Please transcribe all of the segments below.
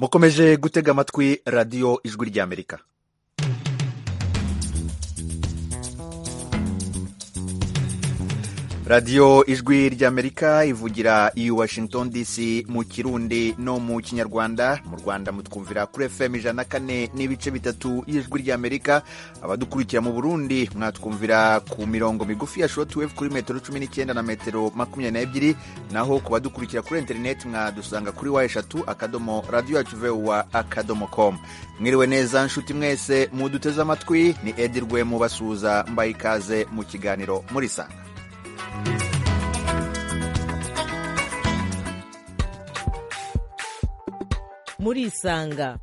mukomeje gutega amatwi radiyo ijwi ry'amerika radiyo ijwi ry'amerika ivugira i washington dc mu kirundi no mu kinyarwanda mu rwanda mutwumvira kuri fm ijana na kane n'ibice bitatu y'ijwi ry'amerika abadukurikira mu burundi mwatwumvira ku mirongo migufi ya shortwave kuri metero cumi n'icyenda na metero makumyabiri n'ebyiri naho ku badukurikira kuri interineti mwadusanga kuri wa eshatu akadomo radiyo yacu vuba akadomo komu mwiriwe neza nshuti mwese muduteze amatwi ni edirwe mubasuhuza mbaye ikaze mu kiganiro murisanga murisanga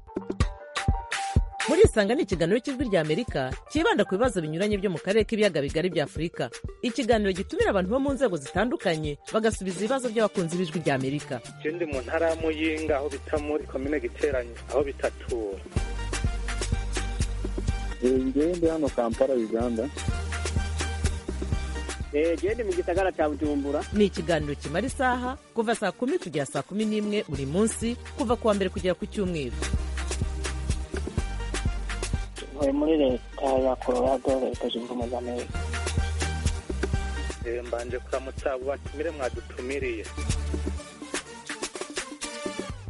murisanga ni ikiganiro cy'ijwi ry'amerika cyibanda ku bibazo binyuranye byo mu karere k'ibiyaga bigari bya afurika ikiganiro gitumira abantu bo mu nzego zitandukanye bagasubiza ibibazo by'abakunzi b'ijwi ry'amerika icyo ndi mu ntara ya muyinga aho bita muri komine giteranye aho bitatura ngende hano kampala uganda gende mu gisagara cya bujumbura ni ikiganiro kimara isaha kuva saa kumi kugera saa kumi n'imwe buri munsi kuva ku wa mbere kugera ku cyumweru tuvuye muri leta ya colorado leta zunze ubumwe za amerika mbanje kuramutsa abo batumire mwadutumiriye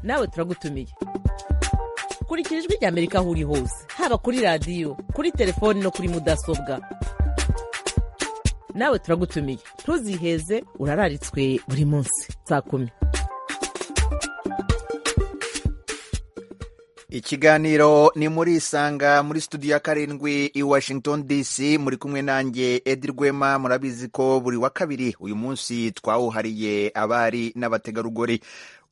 nawe turagutumiye kurikira ijwi rya amerika aho uri hose haba kuri radiyo kuri telefoni no kuri mudasobwa nawe turagutumiye ntuziheze urararitswe buri munsi saa kumi ikiganiro ni muri isanga muri studio ya karindwi i washington dc muri kumwe nanjye edi rwema murabizi ko buri wa kabiri uyu munsi twawuhariye abari n'abategarugori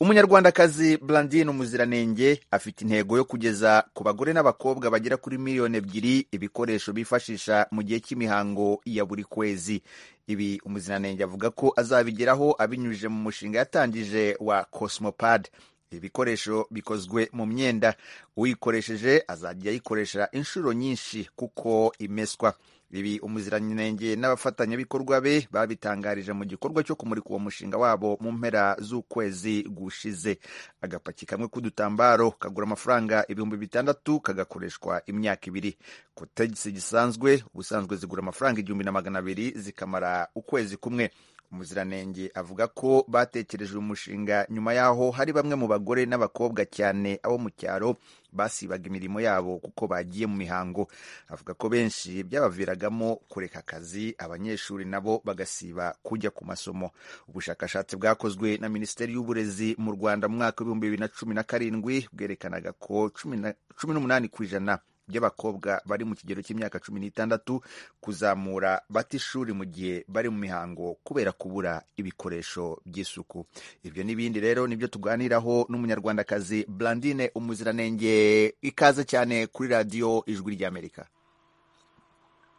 umunyarwandakazi Blandine umuziranenge afite intego yo kugeza ku bagore n'abakobwa bagera kuri miliyoni ebyiri ibikoresho bifashisha mu gihe cy'imihango ya buri kwezi ibi umuziranenge avuga ko azabigeraho abinyujije mu mushinga yatangije wa cosmopad ibikoresho bikozwe mu myenda uyikoresheje azajya ayikoresha inshuro nyinshi kuko imeswa ibi umuziranenge n'abafatanyabikorwa be babitangarije mu gikorwa cyo kumurika uwo mushinga wabo mu mpera z'ukwezi gushize agapaki kamwe k'udutambaro kagura amafaranga ibihumbi bitandatu kagakoreshwa imyaka ibiri ku tagisi gisanzwe ubusanzwe zigura amafaranga igihumbi na magana abiri zikamara ukwezi kumwe umuziranenge avuga ko batekereje uyu mushinga nyuma y'aho hari bamwe mu bagore n'abakobwa cyane abo mu cyaro basibaga imirimo yabo kuko bagiye mu mihango avuga ko benshi byabaviragamo kureka akazi abanyeshuri nabo bagasiba kujya ku masomo ubushakashatsi bwakozwe na minisiteri y'uburezi mu rwanda mu mwaka w'ibihumbi bibiri na cumi na karindwi bwerekanaga ko cumi n'umunani ku ijana by'abakobwa bari mu kigero cy'imyaka cumi n'itandatu kuzamura bata ishuri mu gihe bari mu mihango kubera kubura ibikoresho by'isuku ibyo n'ibindi rero nibyo tuganiraho n'umunyarwandakazi Blandine umuziranenge ikaze cyane kuri radiyo ijwi ry'amerika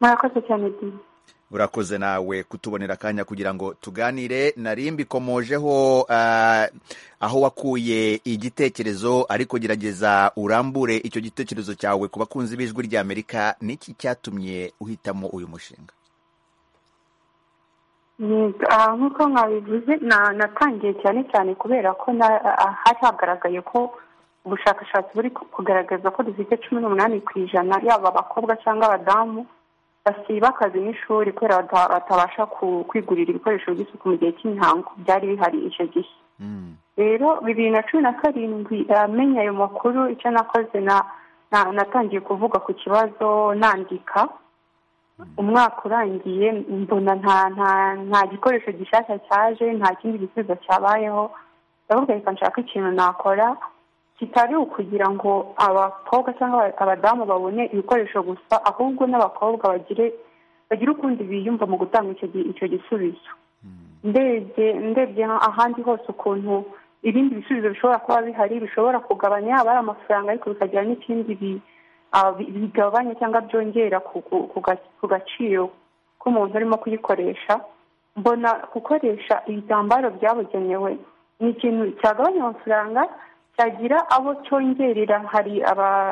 murakoze cyane urakoze nawe kutubonera akanya kugira ngo tuganire nari mbikomojeho aho wakuye igitekerezo ariko gerageza urambure icyo gitekerezo cyawe ku bakunzi b'ijwi ry'amerika niki cyatumye uhitamo uyu mushinga nk'uko mwabivuze natangiye cyane cyane kubera ko hari hagaragaye ko ubushakashatsi buri kugaragaza ko dufite cumi n'umunani ku ijana yaba abakobwa cyangwa abadamu basiba akazi n'ishuri kubera batabasha kwigurira ibikoresho by'isuku mu gihe cy'imihango byari bihari icyo gihe rero bibiri na cumi na karindwi amenya ayo makuru icyo nakoze natangiye kuvuga ku kibazo nandika umwaka urangiye mbona nta gikoresho gishyashya cyaje nta kindi gisubizo cyabayeho ndavuga reka nshaka ikintu nakora kitari ukugira ngo abakobwa cyangwa abadamu babone ibikoresho gusa ahubwo n'abakobwa bagire bagire ukundi biyumva mu gutanga icyo gisubizo ndebye ndebye ahandi hose ukuntu ibindi bisubizo bishobora kuba bihari bishobora kugabanya yaba ari amafaranga ariko bikagira n'ikindi bigabanya cyangwa byongera ku gaciro k'umuntu urimo kuyikoresha mbona gukoresha ibitambaro byabugenewe ni ikintu cyagabanya amafaranga cyagira abo cyongerera hari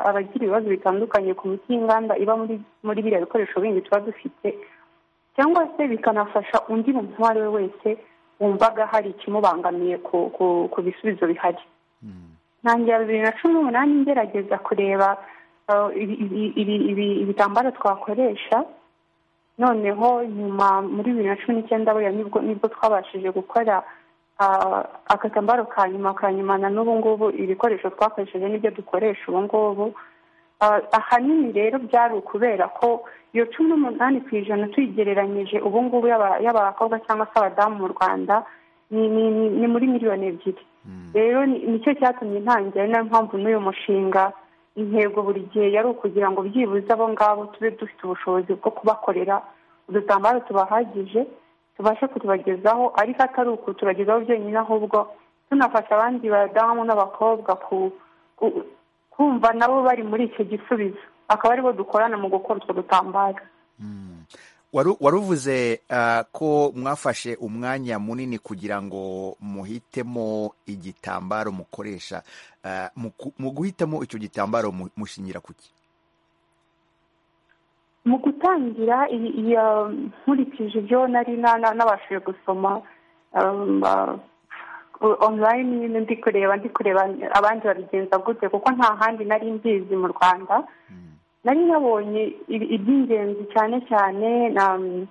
abagira ibibazo bitandukanye ku miti y'inganda iba muri biriya bikoresho bindi tuba dufite cyangwa se bikanafasha undi muntu uwo ari we wese wumvaga hari ikimubangamiye ku bisubizo bihari ntangira bibiri na cumi n'umunani ngerageza kureba uh, ibi- ibi- ibi- ibi- ibitambaro twakoresha noneho nyuma muri bibiri na cumi n'icyenda buriya nibwo nibwo twabashije gukora ah, agatambaro ka nyuma ka nyuma na n'ubu ngubu ibikoresho twakoresheje n'ibyo dukoresha ubu ngubu Ah, ahanini rero byari ukubera ko iyo cumi n'umunani ku ijana tuyigereranyije ubu ngubu y'aba- y'abakobwa cyangwa se abadamu mu rwanda ni ni- ni- ni muri miliyoni ebyiri rero ni- nicyo cyatumye ntangira niyo mpamvu n'uyu mushinga intego buri gihe yari ukugira ngo byibuze abo ngabo tube dufite ubushobozi bwo kubakorera udutambaro tubahagije tubashe kutubagezaho ariko atari ukuturagezaho byonyine ahubwo tunafasha abandi badamu n'abakobwa ku ku- kumva nabo bari muri icyo gisubizo akaba aribo dukorana mu gukora utwo dutambaro Waru- waruvuze ah, ko mwafashe umwanya munini kugira ngo muhitemo igitambaro mukoresha Ah, mu ku- mu guhitamo icyo gitambaro mu- mushingira ku ki mu gutangira iyi- iyi, um, nkurikije ibyo nari na- na- nabashije gusoma um, uh, online nyine ndi kureba ndi kureba abandi babigenza gute kuko nta handi nari mbizi mu rwanda nari nabonye ibi- iby'ingenzi cyane cyane na um,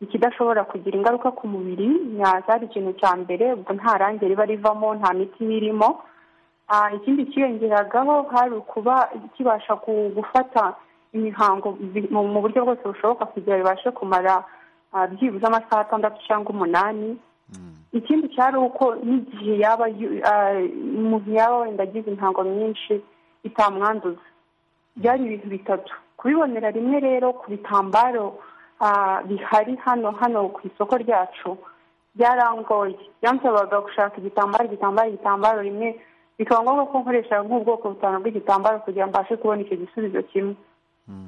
ikidashobora kugira ingaruka ku mubiri na- cyari ikintu cya mbere ubwo nta range riba rivamo nta miti iba irimo Ah, ikindi cyiyongeragaho hari ukuba kibasha ku- gufata imihango bi- mu mu buryo bwose bushoboka kugira bibashe kumara ah, byibuze amasaha atandatu cyangwa umunani ikindi cyari uko n'igihe yaba yu- ah, umuntu yaba wenda agize imihango myinshi itamwanduza byari ibintu bitatu kubibonera rimwe rero ku bitambaro ah, bihari hano hano ku isoko ryacu byarangoye byansabaga gushaka igitambaro igitambaro igitambaro rimwe bikaba ngombwa ko nkoresha nk'ubwoko butanu bw'igitambaro kugira ngo mbashe kubona icyo gisubizo kimwe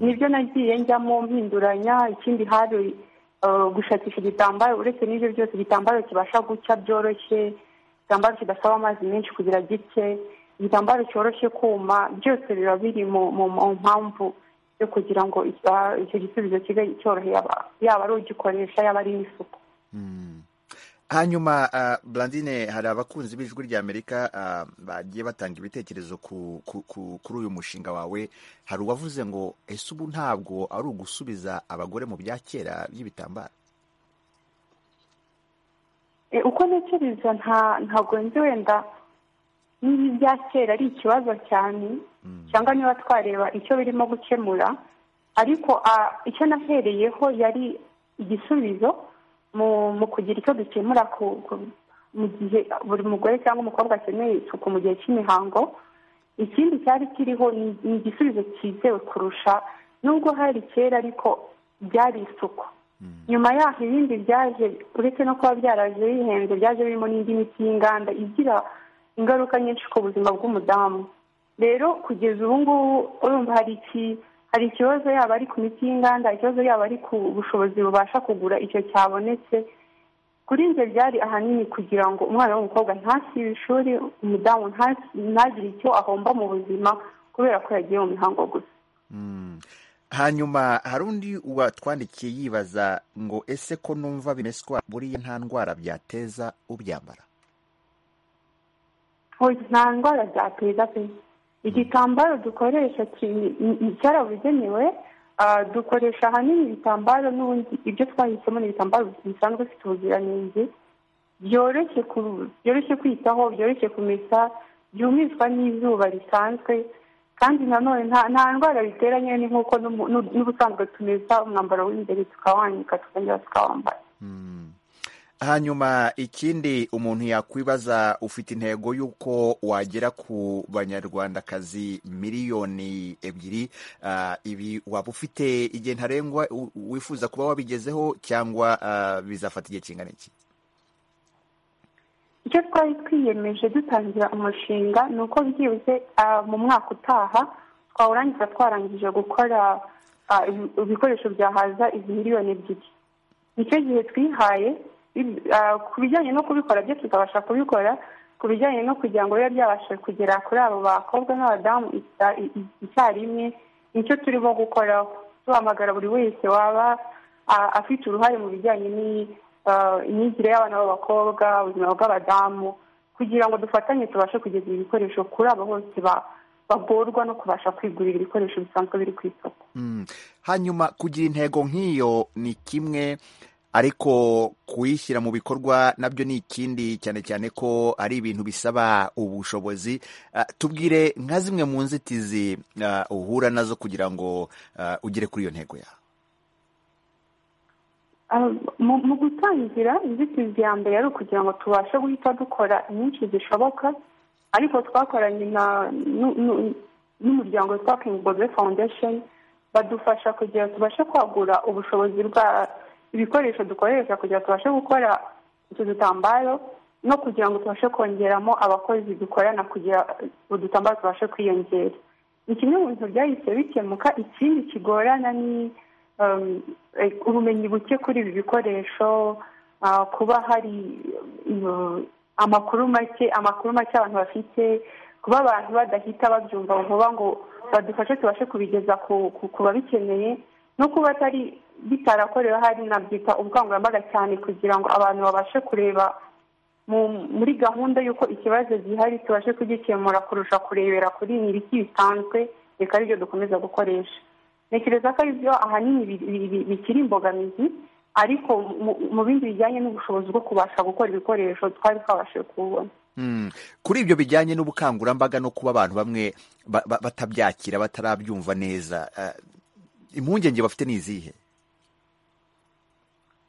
nibyo nagiye njyamo mpinduranya ikindi hari ah, gushakisha igitambaro uretse n'ibyo byose igitambaro kibasha gucya byoroshye igitambaro kidasaba amazi menshi kugira gipfe igitambaro cyoroshye kuma byose biba biri mu mu- mu mpamvu yo kugira ngo icya- icyo gisubizo kibe cyoroheye aba- yaba ari ugikoresha yaba ari n'isuku hanyuma ah, Blandine hari abakunzi b'ijwi rya Amerika ah, bagiye batanga ibitekerezo ku- ku- ku- kuri uyu mushinga wawe hari uwavuze ngo ese ubu ntabwo ari ugusubiza abagore mu bya kera by'ibitambaro E, uko ntekereza nta ntabwo nzi wenda niba ibya kera ari ikibazo cyane cyangwa niba twareba icyo birimo gukemura ariko ah, icyo nahereyeho yari igisubizo mu mu kugira icyo dukemura ku ku- mu gihe buri mugore cyangwa umukobwa akeneye isuku mu gihe cy'imihango ikindi cyari kiriho ni ni igisubizo cyizewe kurusha nubwo hari kera ariko byari isuku nyuma yaho ibindi byaje uretse no kuba byaraje bihenze byaje birimo n'indi miti y'inganda igira ingaruka nyinshi ku buzima bw'umudamu rero kugeza ubu ngubu urumva hari iki hari ikibazo yaba ari ku miti y'inganda ikibazo yaba ari ku bushobozi bubasha kugura icyo cyabonetse kuri njye byari ahanini kugira ngo umwana w'umukobwa ntasibe ishuri umudamu ntasi- ntagire icyo ahomba mu buzima kubera ko yagiye mu mihango gusa Mm. hanyuma hari undi watwandikiye yibaza ngo ese ko numva bimeswa buriya nta ndwara byateza ubyambara Oya, nta ndwara byateza pe igitambaro dukoresha ki- ni- ni- cyarabugenewe ah, dukoresha ahanini ibitambaro n'ubundi ibyo twahisemo ni ibitambaro bisanzwe bifite ubuziranenge byoroshye ku- byoroshye kwitaho byoroshye kumesa byumishwa n'izuba risanzwe kandi nanone nta nta ndwara bitera nyine ni nk'uko n'umu- n'u- n'ubusanzwe tumesa umwambaro w'imbere tukawanika tukongera tukawambara hanyuma ikindi umuntu yakwibaza ufite intego y'uko wagera ku banyarwandakazi miliyoni ebyiri ah, ibi waba ufite igihe ntarengwa u- wifuza kuba wabigezeho cyangwa ah, bizafata igihe kingana iki icyo twari twiyemeje dutangira umushinga ni uko byibuze ah, mu mwaka utaha twawurangiza twarangije gukora ah, ibi- ibikoresho byahaza izi miliyoni ebyiri nicyo gihe twihaye ibi- ah, ku bijyanye no kubikora byo tukabasha kubikora ku bijyanye no kugira ngo bibe byabasha kugera kuri abo bakobwa n'abadamu icya- i- i- icyarimwe nicyo turimo gukoraho duhamagara buri wese waba ah, afite uruhare mu bijyanye n'iyi- ah, imyigire y'abana b'abakobwa ubuzima bw'abadamu kugira ngo dufatanye tubashe kugeza ibi bikoresho kuri abo bose ba- bagorwa no kubasha kwigurira ibikoresho bisanzwe biri ku isoko Mm. hanyuma kugira intego nk'iyo ni kimwe ariko kuyishyira mu bikorwa nabyo ni ikindi cyane cyane ko ari ibintu bisaba ubushobozi Ah, tubwire nka zimwe mu nzitizi ah, uhura nazo kugira ngo ah, ugere kuri iyo ntego yawe Ah, mu mu gutangira inzitizi ya mbere ari ukugira ngo tubashe guhita dukora inyinshi zishoboka ariko twakoranye na nu- nu- n'umuryango Talking Bobe Foundation badufasha kugira tubashe kwagura ubushobozi bwa ibikoresho dukoresha kugira ngo tubashe gukora utu dutambaro no kugira ngo tubashe kongeramo abakozi dukorana kugira udutambaro tubashe kwiyongera ni kimwe mu bintu byahise bikemuka ikindi kigorana ni um, eh, ubumenyi buke kuri ibi bikoresho ah, kuba hari um, amakuru make amakuru make abantu bafite kuba abantu badahita babyumva vuba ngo badufashe tubashe kubigeza ku, ku, ku babikeneye no kuba atari bitarakorewe hari nabyita ubukangurambaga cyane kugira ngo abantu babashe kureba mu- muri gahunda y'uko ikibazo gihari tubashe kugikemura kurusha kurebera kuri ibiki bisanzwe reka aribyo dukomeza gukoresha ntekereza ko aribyo ahanini bi- bi- bi- bikiri imbogamizi ariko mu- mu bindi bijyanye n'ubushobozi bwo kubasha gukora ibikoresho twari twabashije kubona Mm. kuri ibyo bijyanye n'ubukangurambaga no kuba abantu bamwe ba- ba- batabyakira batarabyumva neza ah, impungenge bafite ni izihe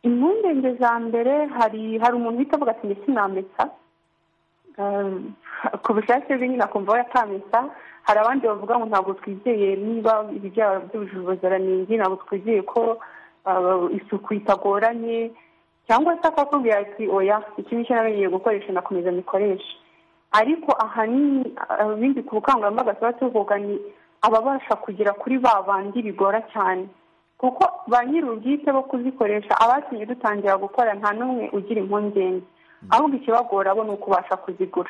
impungenge za mbere hari hari umuntu uhita avuga ati ndetse namesa ku bushake bwe nyine akumva we atamesa hari abandi bavuga ngo ntabwo twizeye niba ibi byaba byujuje ubuziranenge ntabwo twizeye ko ah, isuku itagoranye cyangwa se akakubwira ati oya iki nicyo namenyeye gukoresha nakomeza mikoreshe ariko ahanini ah, bindi ku bukangurambaga tuba tuvuga ni ababasha kugera kuri ba bandi bigora cyane kuko ba nyir'ubwite bo kuzikoresha abatumye dutangira gukora nta n'umwe ugira impungenge ahubwo ikibagora bo ni ukubasha kuzigura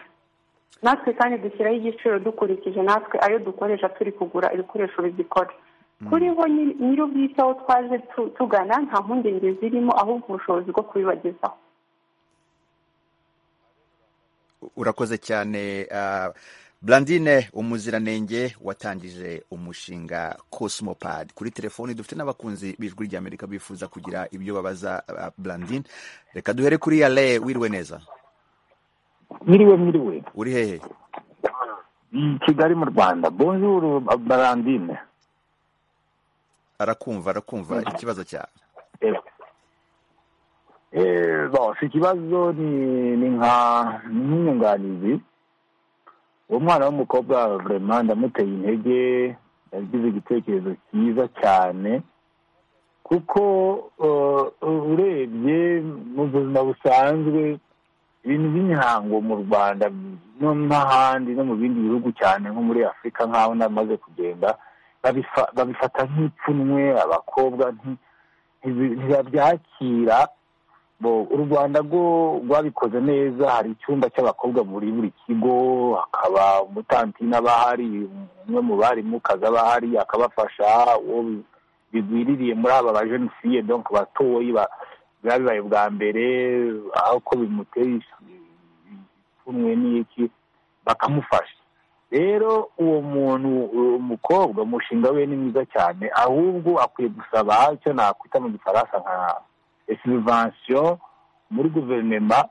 natwe kandi dushyiraho igiciro dukurikije natwe ayo dukoresha turi kugura ibikoresho bizikora kuri bo nyiri- nyir'ubwite aho twaje tu- tugana nta mpungenge zirimo ahubwo ubushobozi bwo kubibagezaho urakoze cyane ah, Blandine umuziranenge watangije umushinga Cosmopad kuri telefoni dufite n'abakunzi b'ijwi ry'Amerika bifuza kugira ibyo babaza ah, Blandine reka duhere kuri Yale wiriwe neza Miriwe miriwe. uri hehe Mm, Kigali mu Rwanda. Bonjour Barandine. arakumva arakumva ikibazo cyawe Eh. Eh, bose ikibazo ni ni nka ni nk'inyunganizi. Umwana w'umukobwa vraiment ndamuteye intege yagize igitekerezo cyiza cyane kuko eh, urebye mu buzima busanzwe ibintu by'imihango mu rwanda no n'ahandi no mu bindi bihugu cyane nko muri afurika nk'aho namaze kugenda babifa- babifata nk'ipfunwe abakobwa nti- ntibi- ntibabyakira Bo, u rwanda rwo rwabikoze neza hari icyumba cy'abakobwa muri buri kigo hakaba umutantina aba ahari umwe mu barimu kazi aba ahari akabafasha uwo bigwiririye muri aba bajenisiye donc batoyi ba- biba bibaye bwa mbere aho ko bimuteye ipfunwe n'iki bakamufasha rero uwo muntu uwo mukobwa umushinga we ni mwiza cyane ahubwo akwiye gusaba icyo nakwita mu gifaransa nka esivansiyo muri guverinema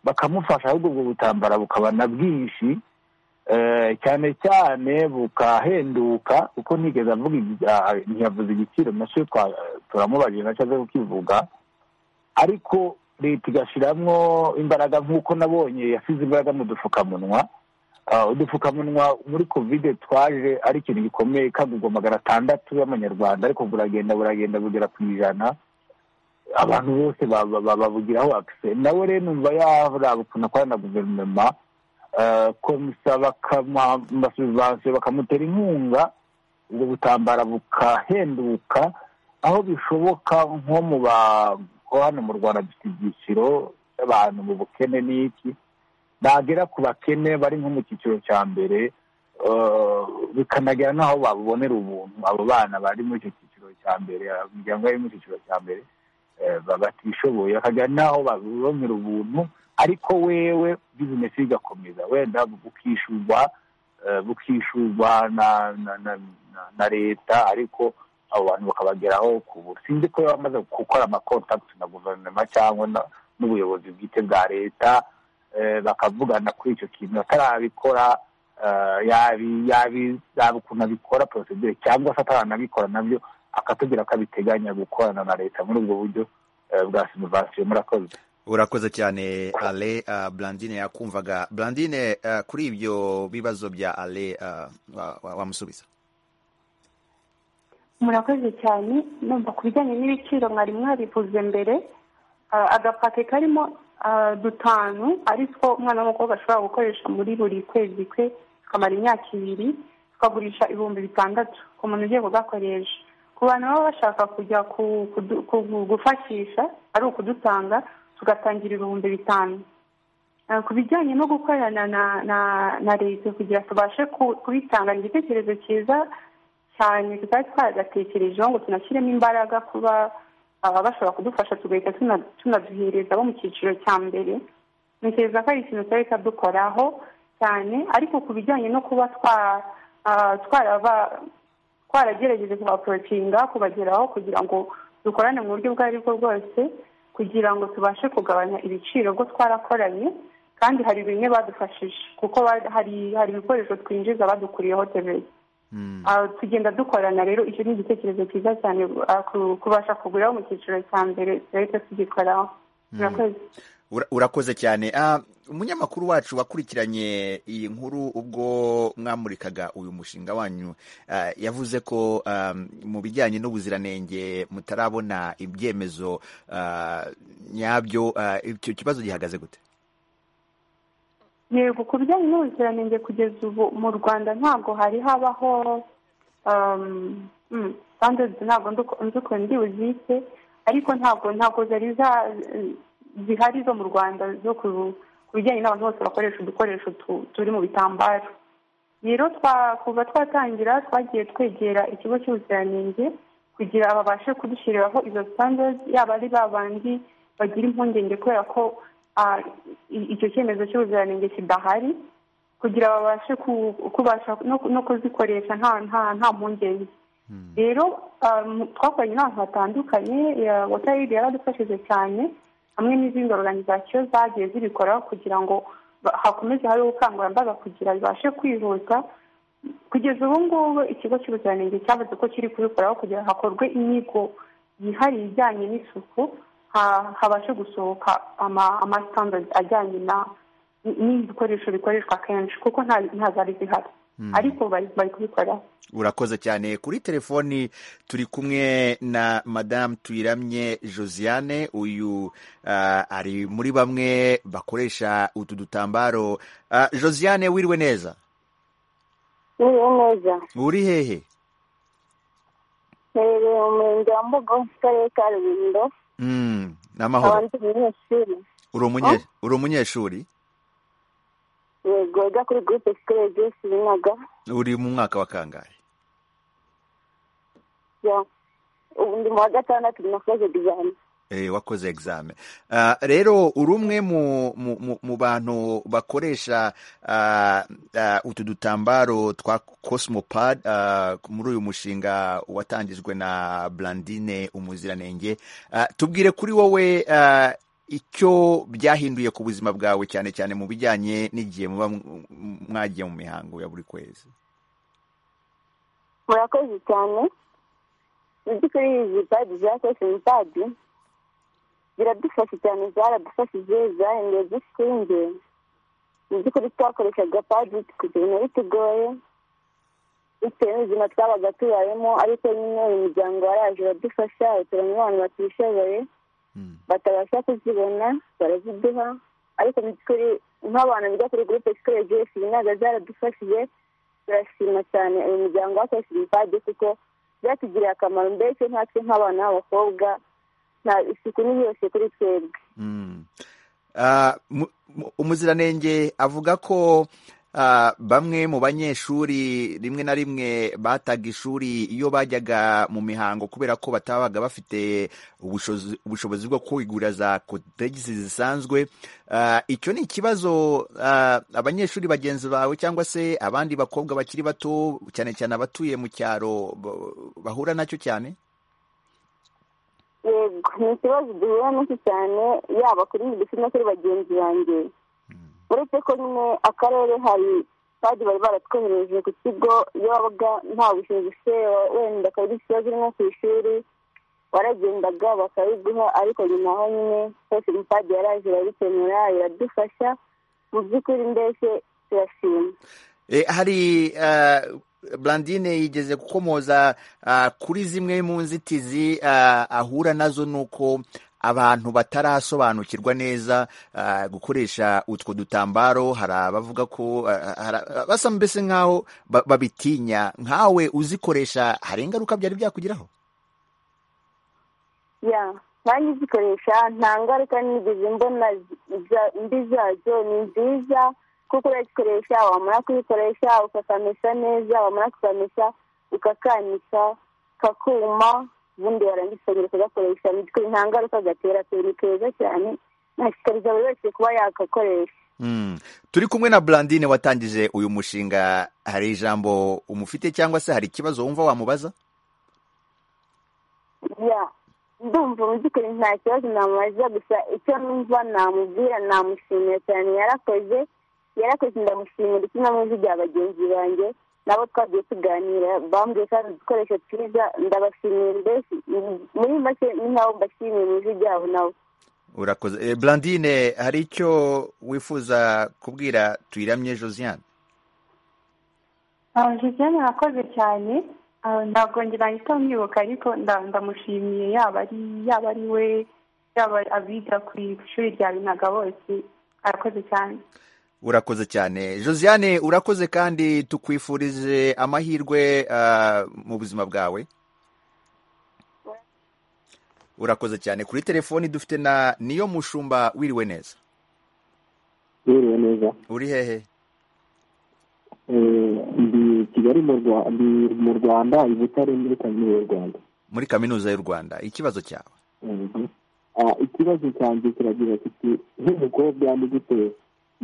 bakamufasha ahubwo ubwo butambara bukaba na bwinshi eh, cyane cyane bukahenduka kuko ntigeze avuga igi- ah, ntiyavuze igiciro nacyo twa- turamubajije nacyo aze kukivuga ariko leta igashyiramo imbaraga nk'uko nabonye yasize imbaraga mu dupfukamunwa Ah, udupfukamunwa muri kovide twaje ari ikintu gikomeye kagurwa magana atandatu y'amanyarwanda ariko buragenda buragenda bugera ku ijana abantu bose ba- ba- ba- babugiraho akise nawe rero numva yaraba ukuntu akorana na guverinoma eh, komusa bakamuha amasubivansiyo bakamutera inkunga ubwo butambara bukahenduka aho bishoboka nko mu ba ko hano mu rwanda dufite ibyiciro by'abantu mu bukene n'iki bagera ku bakene bari nko mu cyiciro cya mbere eh, bikanagera n'aho babonera ubuntu abo bana bari muri icyo cyiciro cya mbere imiryango yari mu cyiciro cya mbere eh, ba- batishoboye bakagera n'aho babonera ubuntu ariko wewe bizinesi igakomeza wenda bukishurwa eh, bukishurwa na na na- na- na leta ariko abo bantu bakabageraho ku buntu sinzi ko bamaze gukora amakontakiti na guverinoma cyangwa na- n'ubuyobozi bwite bwa leta eh, bakavugana kuri icyo kintu atarabikora eh, yabi- yabi- yaba ukuntu abikora porosedire cyangwa se ataranabikora nabyo akatubwira ko abiteganya gukorana na leta muri ubwo buryo eh, bwa simuvasiyo murakoze urakoze cyane ale uh, blandine yakumvaga blandine uh, kuri ibyo bibazo bya ale uh, wa- wa- wamusubiza murakoze cyane numva ku bijyanye n'ibiciro mwari mwabivuze mbere Ah, agapaki karimo ah, dutanu ari two umwana w'umukobwa ashobora gukoresha muri buri kwezi kwe tukamara imyaka ibiri tukagurisha ibihumbi bitandatu ku muntu ugiye kugakoresha ku bantu baba bashaka kujya ku- kudu- ku- gufashisha ari ukudutanga tugatangira ibihumbi bitanu Eh, ku bijyanye no gukorana na na na leta kugira tubashe ku- kubitanga ni igitekerezo cyiza cyane tutari twagatekerejeho ngo tunashyiremo imbaraga kuba aba bashobora kudufasha tugahita tuna- tunaduhereza abo mu cyiciro cya mbere ntekereza ko ari ikintu tutari dukoraho cyane ariko ku bijyanye no kuba twa ah, twaraba twaragerageje kubaporotinga kubageraho kugira ngo dukorane mu buryo ubwo ari bwo bwose kugira ngo tubashe kugabanya ibiciro bwo twarakoranye kandi hari bimwe badufashije kuko ba- hari hari ibikoresho twinjiza badukuriyeho tebeye tugenda dukorana rero icyo ni igitekerezo cyiza cyane ah, ku- kubasha kuguriraho mu cyiciro cya mbere leta tugikoraho murakoze Ura- urakoze cyane Ah, umunyamakuru wacu wakurikiranye iyi nkuru ubwo mwamurikaga uyu mushinga wanyu ah, yavuze ko ah, mu bijyanye n'ubuziranenge mutarabona ibyemezo ah, nyabyo Ah, icyo kibazo gihagaze gute yego ku bijyanye n'ubuziranenge kugeza ubu mu rwanda ntabwo hari habaho standards ntabwo nzuko ndi buzite ariko ntabwo ntabwo zari za- zihari zo mu rwanda zo ku ku bijyanye n'abantu bose bakoresha udukoresho tu- turi mu bitambaro rero twa- kuva twatangira twagiye twegera ikigo cy'ubuziranenge kugira babashe kudushyiriraho izo standards yaba ari ba bandi bagira impungenge kubera ko ah, i- icyo cyemezo cy'ubuziranenge kidahari kugira babashe ku- kubasha no, no kuzikoresha nta nta nta mpungenge rero um, twakoranye n'abantu batandukanye watayidi yaradufashije cyane hamwe n'izindi organization zagiye zibikoraho kugira ngo ba- hakomeze hari ubukangurambaga kugira bibashe kwihuta kugeza ubu ngubu ikigo cy'ubuziranenge cyavuze ko kiri kubikoraho kugira ngo hakorwe inyigo yihariye ijyanye n'isuku ha- habashe gusohoka ama- amasitandadi ajyanye na n'ibikoresho bikoreshwa kenshi kuko nta- ntazari zihari ariko bari bari kubikoraho urakoze cyane kuri telefoni turi kumwe na madamu tuyiramye josiane uyu ah, ari muri bamwe bakoresha utu dutambaro Ah, josiane wiriwe neza Niriwe neza uri hehe niriwe mu murenge wa mbugo mu karere ka rubindo Mm, n'amahoro abandi munyeshuri uri umunye- uri umunyeshuri yego wiga kuri gurupe sikorere jesi binaga uri mu mwaka wa kangahe Ya. ubu ndi mu wa gatandatu na fureze dizayini Eh, wakoze examen Ah, rero uri umwe mu, mu, mu, mu bantu bakoresha ah, ah, utu dutambaro twa cosmopad ah, muri uyu mushinga watangijwe na blandine umuziranenge Ah, tubwire kuri wowe ah, icyo byahinduye ku buzima bwawe cyane cyane mu bijyanye n'igihe muba m- m- mwagiye mu mihango ya buri kwezi murakoze cyane mu by'ukuri izi padi za kosimi padi ziradufasha cyane zaradufashije zahinduye dusinge mu by'ukuri twakoreshaga padi kugira ngo bitugoye bitewe n'ubuzima twabaga tubayemo ariko nyine uyu muryango waraje uradufasha uturanye n'abantu batishoboye batabasha kuzibona baraziduha ariko mu by'ukuri nk'abantu biga kuri gurupe sikorere jesi ntabwo zaradufashije turashima cyane uyu muryango wakoresheje ibipadi kuko byatugiriye akamaro mbese natwe nk'abana b'abakobwa nta isuku ni yose kuri twebwe Mm. Ah, mu- mu- umuziranenge avuga ko Ah, bamwe mu banyeshuri rimwe na rimwe bataga ishuri iyo bajyaga mu mihango kubera ko batabaga bafite ubushozi- ubushobozi bwo kwigurira za kotegisi zisanzwe Ah, icyo ni ikibazo ah, abanyeshuri bagenzi bawe cyangwa se abandi bakobwa bakiri bato cyane cyane abatuye mu cyaro bo- bahura nacyo cyane yego ni ikibazo duhura n'iki cyane yaba kuri mwe ndetse no kuri bagenzi banjye uretse ko nyine akarere hari padi bari baratwohereje ku kigo iyo wabaga nta bushobozi ufite wenda akaba ari ikibazo uri nko ku ishuri waragendaga bakabiguha ariko nyuma aho nyine twese umupadi yaraje irabikemura iradufasha mu by'ukuri mbese turashima E, hari uh, Blandine yigeze gukomoza uh, kuri zimwe mu nzitizi uh, ahura nazo nuko abantu batarasobanukirwa neza uh, gukoresha utwo dutambaro hari abavuga ko uh, hari- basa mbese nk'aho ba- babitinya nkawe uzikoresha hari ingaruka byari byakugeraho ya nanjye zikoresha nta ngaruka nigeze mbona zi- za- mbi zazo ni nziza kuko urayikoresha wamara kuyikoresha ukakamesa neza wamara kukamesa ukakanika kakuma ubundi warangiza ukongera ukagakoresha mu by'ukuri nta ngaruka gatera pe ni keza cyane nashishikariza buri wese kuba yakakoresha Mm. Turi kumwe na Blandine watangije uyu mushinga hari ijambo umufite cyangwa se hari ikibazo wumva wamubaza ya ndumva mu by'ukuri nta kibazo namubaza gusa icyo numva namubwira namushimira cyane yarakoze yarakoze ndamushimira icyo namuzigira bagenzi banjye nabo twagiye tuganira bambwiye kandi udukoresho twiza ndabashimira mbese muri make ni nk'aho mbashimiye mu ijwi ryabo nabo urakoze Eh, Blandine hari icyo wifuza kubwira tuyiramye Josiane josiane arakoze cyane Ah, ntabwo ngira ahita amwibuka ariko nda- ndamushimiye yaba ari yaba ari we yaba abiga ku ishuri rya binaga bose arakoze cyane urakoze cyane Josiane urakoze kandi tukwifurije amahirwe ah, mu buzima bwawe urakoze cyane kuri telefoni dufite na niyo mushumba wiriwe neza biriwe neza uri hehe Eh, ndi kigali mu Rwa- ndi mu rwanda i butare muri kaminuza y'u rwanda muri kaminuza y'u Rwanda ikibazo cyawe Yego. Ah, ikibazo cyanjye kiragira kiti nk'umukobwa ni gute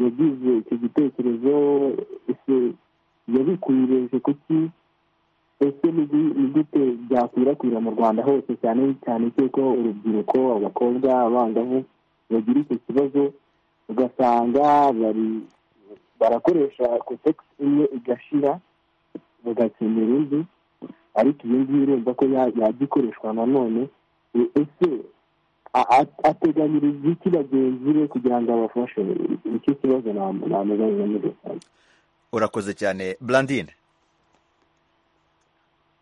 yagize icyo gitekerezo ese yabikwirije kuki ese ni gi- ni gute byakwirakwira mu rwanda hose cyane cyane cy'uko urubyiruko abakobwa abangavu bagira icyo kibazo ugasanga bari barakoresha kotegisi imwe igashira bagakenera indi ariko iyo ngiyo urumva ko ya- yajya ikoreshwa nanone E- ese a- a- ateganyiriza iki bagenzi be kugira ngo abafashe icyo kibazo nam- namubaza muri rusange urakoze cyane Blandine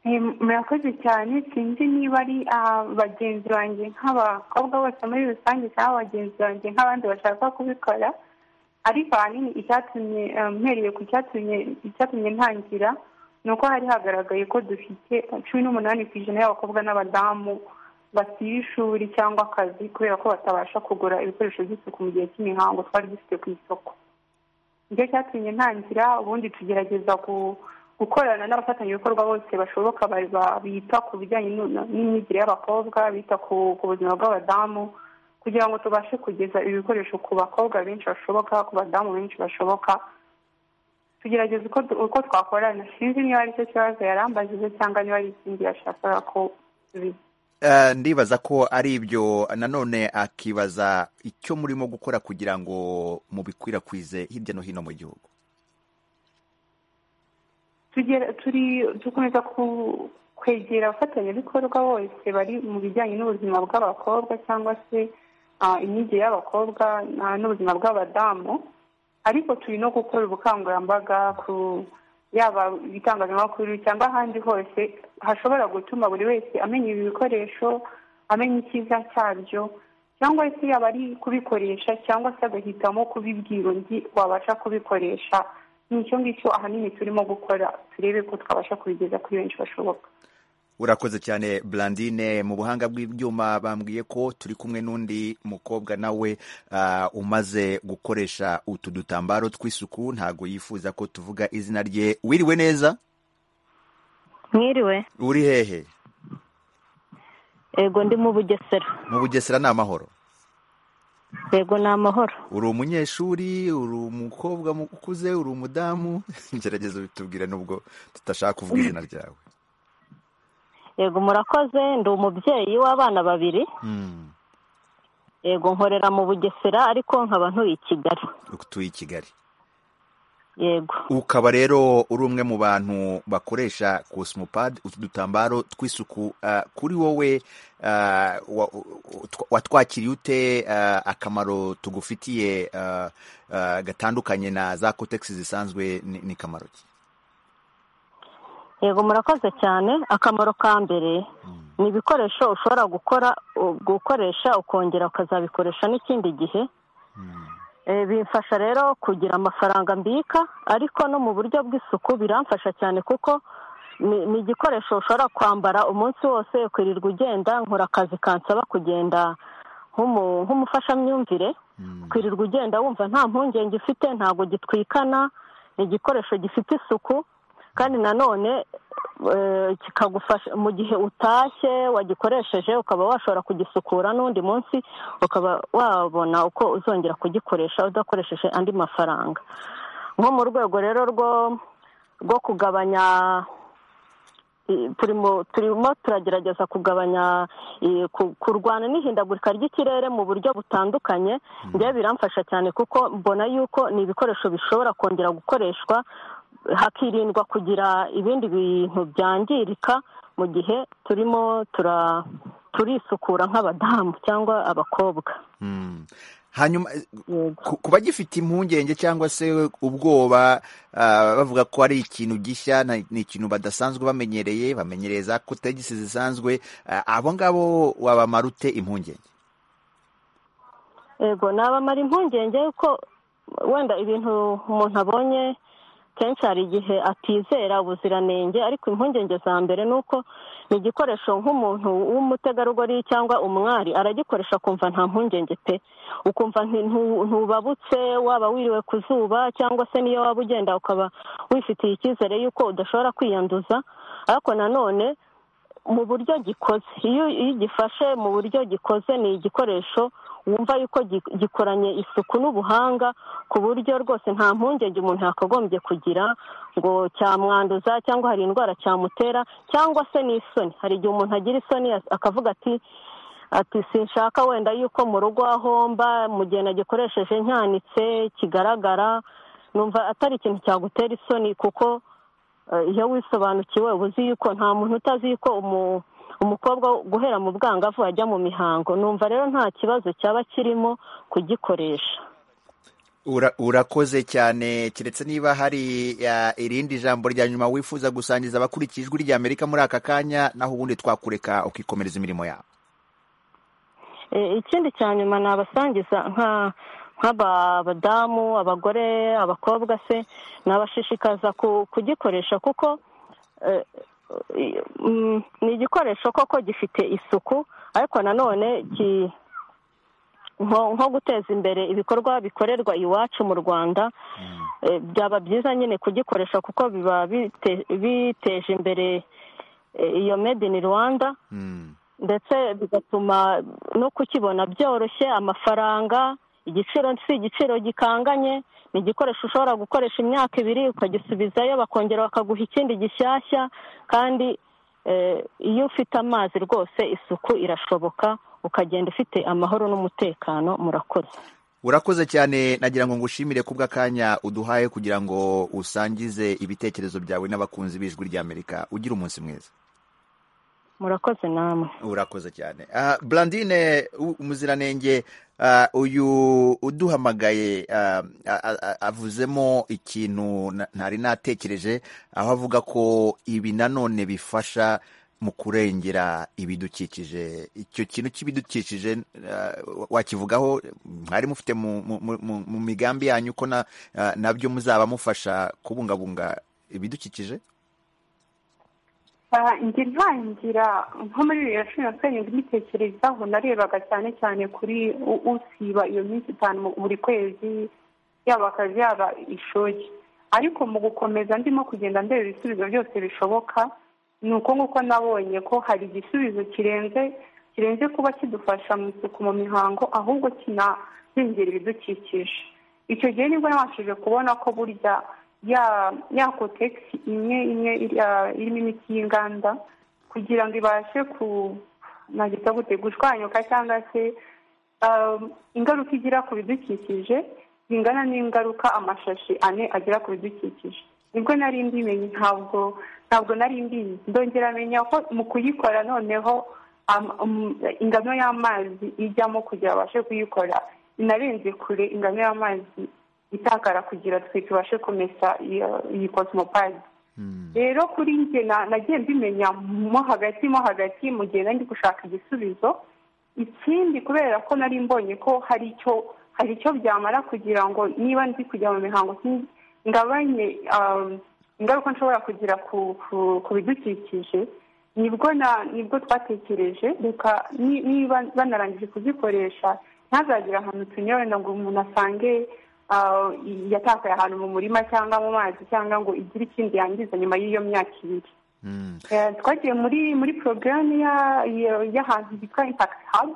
Eh, murakoze cyane sinzi niba ari ah, bagenzi banjye nk'abakobwa bose muri rusange cyangwa bagenzi banjye nk'abandi bashaka kubikora ariko ahanini icyatumye ah, mpereye ku cyatumye icyatumye ntangira ni uko hari hagaragaye ko dufite cumi n'umunani ku ijana y'abakobwa n'abadamu basiba ishuri cyangwa akazi kubera ko batabasha kugura ibikoresho by'isuku mu gihe cy'imihango twari dufite ku isoko nicyo cyatumye ntangira ubundi tugerageza ku- gukorana n'abafatanyabikorwa bose bashoboka ba- ba- bita ku bijyanye n'u- n'imyigire y'abakobwa bita ku ku buzima bw'abadamu kugira ngo tubashe kugeza ibi bikoresho ku bakobwa benshi bashoboka ku badamu benshi bashoboka tugerageza uko du- uko twakorana sinzi niba ari cyo kibazo yarambajije cyangwa niba ari ikindi yashakaga ko tubizi Eh, ndibaza ko ari ibyo nanone akibaza icyo murimo gukora kugira ngo mubikwirakwize hirya no hino mu gihugu tugera turi dukomeza ku- kwegera abafatanyabikorwa bose bari mu bijyanye n'ubuzima bw'abakobwa cyangwa se ah, imyigire y'abakobwa ah, n'ubuzima bw'abadamu ariko turi no gukora ubukangurambaga ku yaba ibitangazamakuru cyangwa ahandi hose hashobora gutuma buri wese amenya ibi bikoresho amenya icyiza cyabyo cyangwa se yaba ari kubikoresha cyangwa se agahitamo kubibwira undi wabasha kubikoresha ni icyo ngicyo ahanini turimo gukora turebe ko twabasha kubigeza kuri benshi bashoboka urakoze cyane Blandine mu buhanga bw'ibyuma bambwiye ko turi kumwe n'undi mukobwa nawe ah, umaze gukoresha utu dutambaro tw'isuku ntago yifuza ko tuvuga izina rye wiriwe neza mwiriwe uri hehe yego ndi mu bugesera mu bugesera ni amahoro yego ni amahoro uri umunyeshuri uri umukobwa mu- ukuze uri umudamu gerageza ubitubwire nubwo tutashaka kuvuga izina ryawe yego murakoze ndi umubyeyi w'abana babiri Mm, yego nkorera mu bugesera ariko nkaba ntuye i kigali utuye i kigali yego ukaba rero uri umwe mu bantu bakoresha cosmopad utu dutambaro tw'isuku ah, kuri wowe ah, wa- utwa- watwakiriye ute ah, akamaro tugufitiye ah, ah, gatandukanye na za kotegisi zisanzwe ni ni kamaro ki yego murakoze cyane akamaro ka mbere ni ibikoresho ushobora gukora u- gukoresha ukongera ukazabikoresha n'ikindi gihe Eh, bimfasha rero kugira amafaranga mbika ariko no mu buryo bw'isuku biramfasha cyane kuko ni ni igikoresho ushobora kwambara umunsi wose ukwirirwa ugenda nkora akazi kansaba kugenda nk'umu- nk'umufashamyumvire kwirirwa ugenda wumva nta mpungenge ufite ntabwo gitwikana ni igikoresho gifite isuku kandi nanone eh, kikagufasha mu gihe utashye wagikoresheje ukaba washobora kugisukura n'undi munsi ukaba wabona uko uzongera kugikoresha udakoresheje andi mafaranga nko mu rwego rero rwo rwo kugabanya i- turimo turimo turagerageza kugabanya i- ku- kurwana n'ihindagurika ry'ikirere mu buryo butandukanye njyewe biramfasha cyane kuko mbona yuko ni ibikoresho bishobora kongera gukoreshwa hakirindwa kugira ibindi bintu byangirika mu gihe turimo tura turisukura nk'abadamu cyangwa abakobwa Mm. hanyuma eh, yego ku- ku bagifite impungenge cyangwa se ubwoba ah, bavuga ko ari ikintu gishya na- ni ikintu badasanzwe bamenyereye bamenyereye za kotegisi zisanzwe ah, abo ngabo wabamara ute impungenge yego nabamara impungenge yuko wenda ibintu umuntu abonye kenshi hari igihe atizera ubuziranenge ariko impungenge za mbere ni uko ni igikoresho nk'umuntu w'umutegarugori cyangwa umwari aragikoresha akumva nta mpungenge pe ukumva nti- ntu- ntubabutse waba wiriwe ku zuba cyangwa se niyo waba ugenda ukaba wifitiye icyizere y'uko udashobora kwiyanduza ariko nanone mu buryo gikoze iyo iyo ugifashe mu buryo gikoze ni igikoresho wumva yuko gi- gikoranye isuku n'ubuhanga ku buryo rwose nta mpungenge umuntu yakagombye kugira ngo cyamwanduza cyangwa hari indwara cyamutera cyangwa se n'isoni hari igihe umuntu agira isoni as- akavuga ati ati sinshaka wenda yuko mu rugo aho mba mu gihe nagikoresheje nyanitse kigaragara numva atari ikintu cyagutera isoni kuko eh, iyo wisobanukiwe uba uzi yuko nta muntu utazi yuko umu- umukobwa guhera mu bwangavu ajya mu mihango numva rero nta kibazo cyaba kirimo kugikoresha Ura- urakoze cyane keretse niba hari ah, irindi jambo rya nyuma wifuza gusangiza abakurikije ijwi rya amerika muri aka kanya naho ubundi twakureka ukikomereza imirimo yawe Eh, ikindi cya nyuma nabasangiza nka nk'abadamu abagore abakobwa se nabashishikaza ku- kugikoresha kuko eh, i- mm, ni igikoresho koko gifite isuku ariko nanone ki- nko nko guteza imbere ibikorwa bikorerwa iwacu mu rwanda eh, byaba byiza nyine kugikoresha kuko biba bite- biteje imbere eh, iyo made in rwanda Mm. ndetse bigatuma no kukibona byoroshye amafaranga igiciro si igiciro gikanganye ni igikoresho ushobora gukoresha imyaka ibiri ukagisubizayo bakongera bakaguha ikindi gishyashya kandi eh, iyo ufite amazi rwose isuku irashoboka ukagenda ufite amahoro n'umutekano murakoze urakoze cyane nagira ngo ngushimire kubwa kanya uduhaye kugira ngo usangize ibitekerezo byawe n'abakunzi b'ijwi rya amerika ugira umunsi mwiza murakoze namwe urakoze cyane Ah, Blandine u- umuziranenge ah, uyu uduhamagaye ah, a- a- a- avuzemo ikintu na- ntari natekereje aho avuga ko ibi nanone bifasha mu kurengera ibidukikije icyo kintu cy'ibidukikije ah, wakivugaho mwari mufite mu, mu, mu- mu, mu migambi yanyu ko na, ah, nabyo muzaba mufasha kubungabunga ibidukikije njye ntangira nko muri bibiri na cumi na karindwi mbitekerezaho narebaga cyane cyane kuri u- usiba iyo minsi itanu mu- buri kwezi yaba akazi yaba ishuri ariko mu gukomeza ndimo kugenda ndeba ibisubizo byose bishoboka ni uko nguko nabonye ko hari igisubizo kirenze kirenze kuba kidufasha mu isuku mu mihango ahubwo kinarengera ibidukikije icyo gihe nibwo nabashije kubona ko burya ya ya kotegisi imwe imwe iri- ah, irimo imiti y'inganda kugira ngo ibashe ku nagita gute gushwanyuka cyangwa se ah, ingaruka igira ku bidukikije zingana n'ingaruka amashashi ane agira ku bidukikije nibwo nari mbimenye ntabwo ntabwo nari mbizi ndongera menya ko mu kuyikora noneho am- um, ingano y'amazi ijyamo kugira babashe kuyikora inarenze kure ingano y'amazi itakara kugira twe tubashe kumesa iyo iyi cosmopad rero kuri njye na- nagiye mbimenya mo hagati mo hagati mu gihe nari ndi gushaka igisubizo ikindi kubera ko nari mbonye ko hari icyo hari icyo byamara kugira ngo niba ndi kujya mu mihango si- ngabanye um, ingaruka nshobora kugira ku ku- ku bidukikije nibwo na- nibwo twatekereje reka ni- niba banarangije kuzikoresha ntazagire ahantu tunyura wenda ngo umuntu asange ah, i- yatakaye ahantu mu murima cyangwa mu mazi cyangwa ngo igire ikindi yangiza nyuma y'iyo myaka ibiri Eh, twagiye muri muri porogaramu ya- ya- y'ahantu hitwa impakiti habu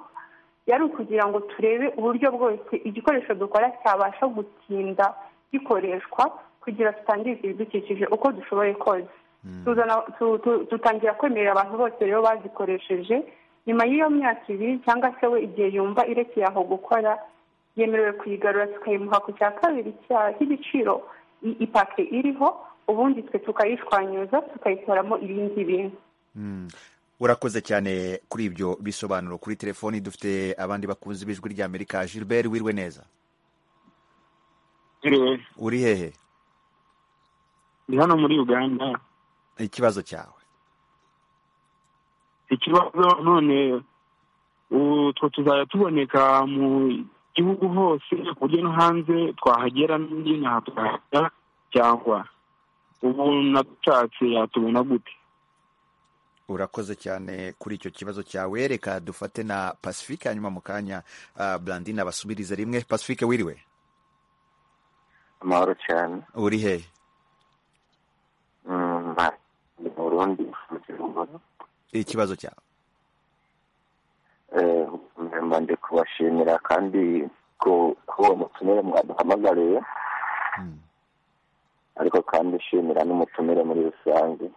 yari ukugira ngo turebe uburyo bwose igikoresho dukora cyabasha gutinda gikoreshwa kugira tutangiza ibidukikije uko dushoboye kose Tuzana- tu- tu- dutangira kwemerera abantu bose rero bazikoresheje nyuma y'iyo myaka ibiri cyangwa se we igihe yumva irekeye aho gukora yemerewe kuyigarura tukayimuha ku cya kabiri cya- cy'igiciro i- ipake iriho ubundi twe tukayishwanyuza tukayikoramo ibindi bintu urakoze cyane kuri ibyo bisobanuro kuri telefoni dufite abandi bakunzi b'ijwi rya amerika gilbert wirwe neza uri hehe ndi hano muri uganda ikibazo cyawe ikibazo none ubu two tuzajya tuboneka mu gihugu hose ku buryo no hanze twahagera n'inaha tukahajya cyangwa ubu nadutatse yatubona gute urakoze cyane kuri icyo kibazo cyawe reka dufate na pacifique hanyuma mu kanya ah, blandine abasubirize rimwe pacifique wiriwe amahoro cyane uri hehe Mm, ma- ni burundi mu kirundo ikibazo cyawe Eh, mba ndi kubashimira kandi ku ku uwo mutumire mwaduhamagariye ariko kandi nshimira n'umutumire muri rusange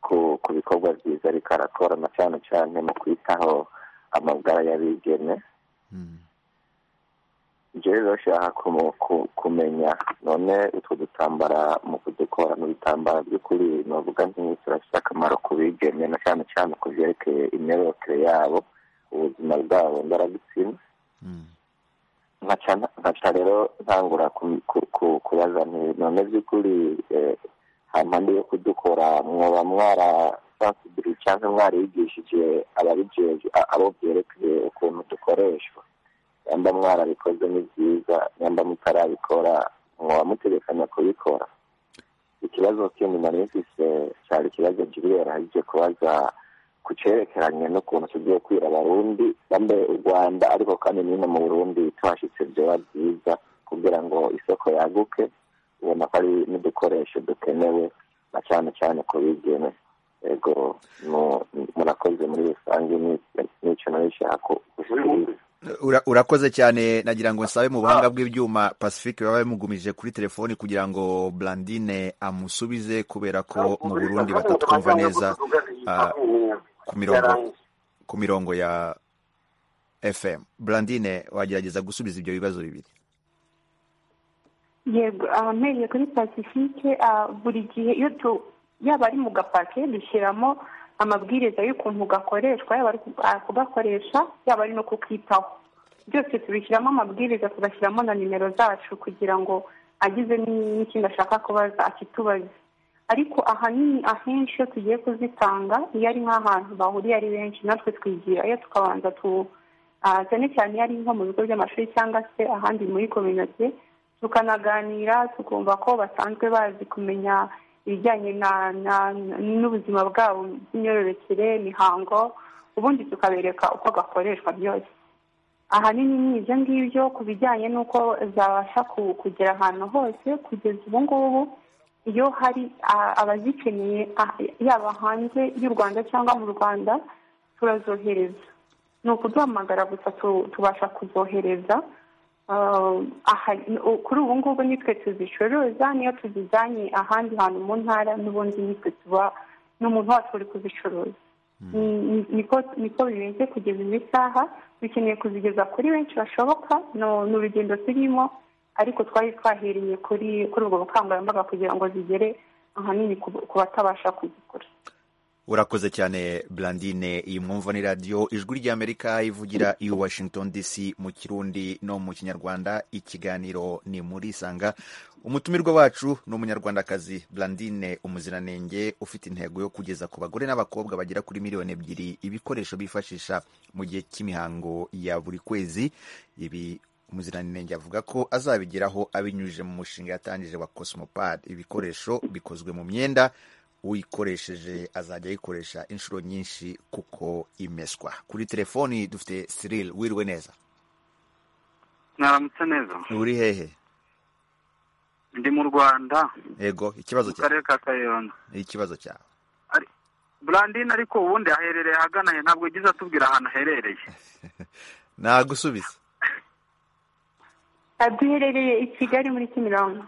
ku ku bikorwa byiza ariko arakorana cyane cyane mu kwitaho amagara y'abigeme ibyo rero bashaka kumu- ku- kumenya none utwo dutambara mu kudukora ni ibitambara by'ukuri ni uvuga nk'iki turafite akamaro ku bigeme na cyane cyane ku byerekeye imyororokere yabo ubuzima bwabo ndarabitsina nkaca nkaca rero ntangura ku- ku- ku- kubaza nti none by'ukuri eh, hampande yo kudukora mwaba mwara sansibiri cyangwa mwarigishije ababijeje a- abo byerekeye ukuntu dukoreshwa yamba mwarabikoze ni byiza yamba mutarabikora mwaba mutegekanya kubikora ikibazo kindi nari mfise cyari ikibazo gilbert ahejeje kubaza ku cyerekeranye n'ukuntu tugiye kwira abarundi bambe u rwanda ariko kandi nyine mu burundi tuhashyitse byoba byiza kugira ngo isoko yaguke ubona ko ari n'udukoresho dukenewe na cyane cyane ku bigeme yego mu- murakoze muri rusange ni- n'icyo nari nshaka gushikiriza Ura- urakoze cyane nagira ngo nsabe mu buhanga bw'ibyuma pacifique baba bamugumije kuri telefoni kugira ngo blandine amusubize kubera ko mu burundi batatwumva neza ah, ku mirongo ku mirongo ya fm blandine wagerageza gusubiza ibyo bibazo bibiri yego ahameye kuri pacifique ah, buri gihe iyo tu- yaba ari mu gapake dushyiramo amabwiriza y'ukuntu gakoreshwa yaba ari ku- ah, kugakoresha yaba ari no kukitaho byose tubishyiramo amabwiriza tugashyiramo na nimero zacu kugira ngo agize ni- n'ikindi ashaka kubaza akitubaze ariko ahanini ahenshi iyo tugiye kuzitanga iyo ari nk'ahantu bahuriye ari benshi natwe twigira iyo tukabanza tu ah, cyane cyane iyo ari nko mu bigo by'amashuri cyangwa se ahandi muri kominote tukanaganira tukumva ko basanzwe bazi kumenya ibijyanye n'ubuzima bwabo bw'imyororokere imihango ubundi tukabereka uko gakoreshwa byose ahanini ni ibyo ngibyo ku bijyanye n'uko zabasha kugera ahantu hose kugeza ubu ngubu iyo hari abazikeneye yaba hanze y'u rwanda cyangwa mu rwanda turazohereza ni ukuduhamagara gusa tubasha kuzohereza kuri ubu ngubu nitwe tuzicuruza niyo tuzijyanye ahandi hantu mu ntara n'ubundi nitwe tuba n'umuntu wacu uri kuzicuruza niko bimeze kugeza iyi saha dukeneye kuzigeza kuri benshi bashoboka ni urugendo turimo ariko twari twahereye kuri kuri ubwo bukangurambaga kugira ngo zigere ahanini ku batabasha kuzikora urakoze cyane burandine iyi mwumva ni radiyo ijwi ry'amerika ivugira i washington dc mu kirundi no mu kinyarwanda ikiganiro ni muri isanga umutumirwa wacu ni umunyarwandakazi burandine umuziranenge ufite intego yo kugeza ku bagore n'abakobwa bagera kuri miliyoni ebyiri ibikoresho bifashisha mu gihe cy'imihango ya buri kwezi ibi umuziranenge avuga ko azabigeraho abinyujije mu mushinga yatangije wa cosimopad ibikoresho bikozwe mu myenda uyikoresheje azajya ayikoresha inshuro nyinshi kuko imeswa kuri telefoni dufite sirili wiriwe neza mwaramutse neza uri hehe ndi mu rwanda yego ikibazo cyawe mu karere ka kayonza ikibazo cyawe burandine ariko ubundi aherereye ahagana he ntabwo yagize atubwira ahantu aherereye nagusubiza duherereye i kigali muri kimironko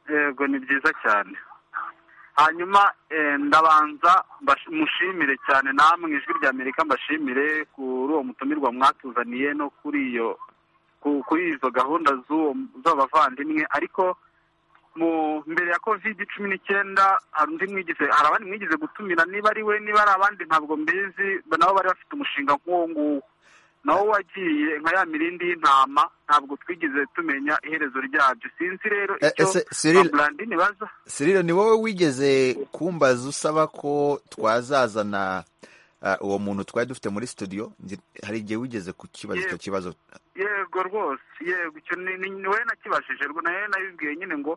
yego ni byiza cyane hanyuma ndabanza mushimire cyane namwe ijwi rya amerika mbashimire kuri uwo mutumirwa mwatuzaniye no kuri iyo kuri izo gahunda z'abavandimwe ariko mbere ya covid cumi n'icyenda hari undi mwigize hari abandi mwigize gutumira niba ari we niba ari abandi ntabwo mbizi nabo bari bafite umushinga nk'uwo nguwo nawo wagiye nka ya mirindi y'intama ntabwo twigeze tumenya iherezo ryabyo sinzi rero icyo burandine baza sirire ni wowe wigeze kumbaza usaba ko twazazana uwo muntu twari dufite muri studio hari igihe wigeze kukibaza icyo kibazo yego rwose yego icyo ni wowe nakibashije rwo nawe nabibwiye nyine ngo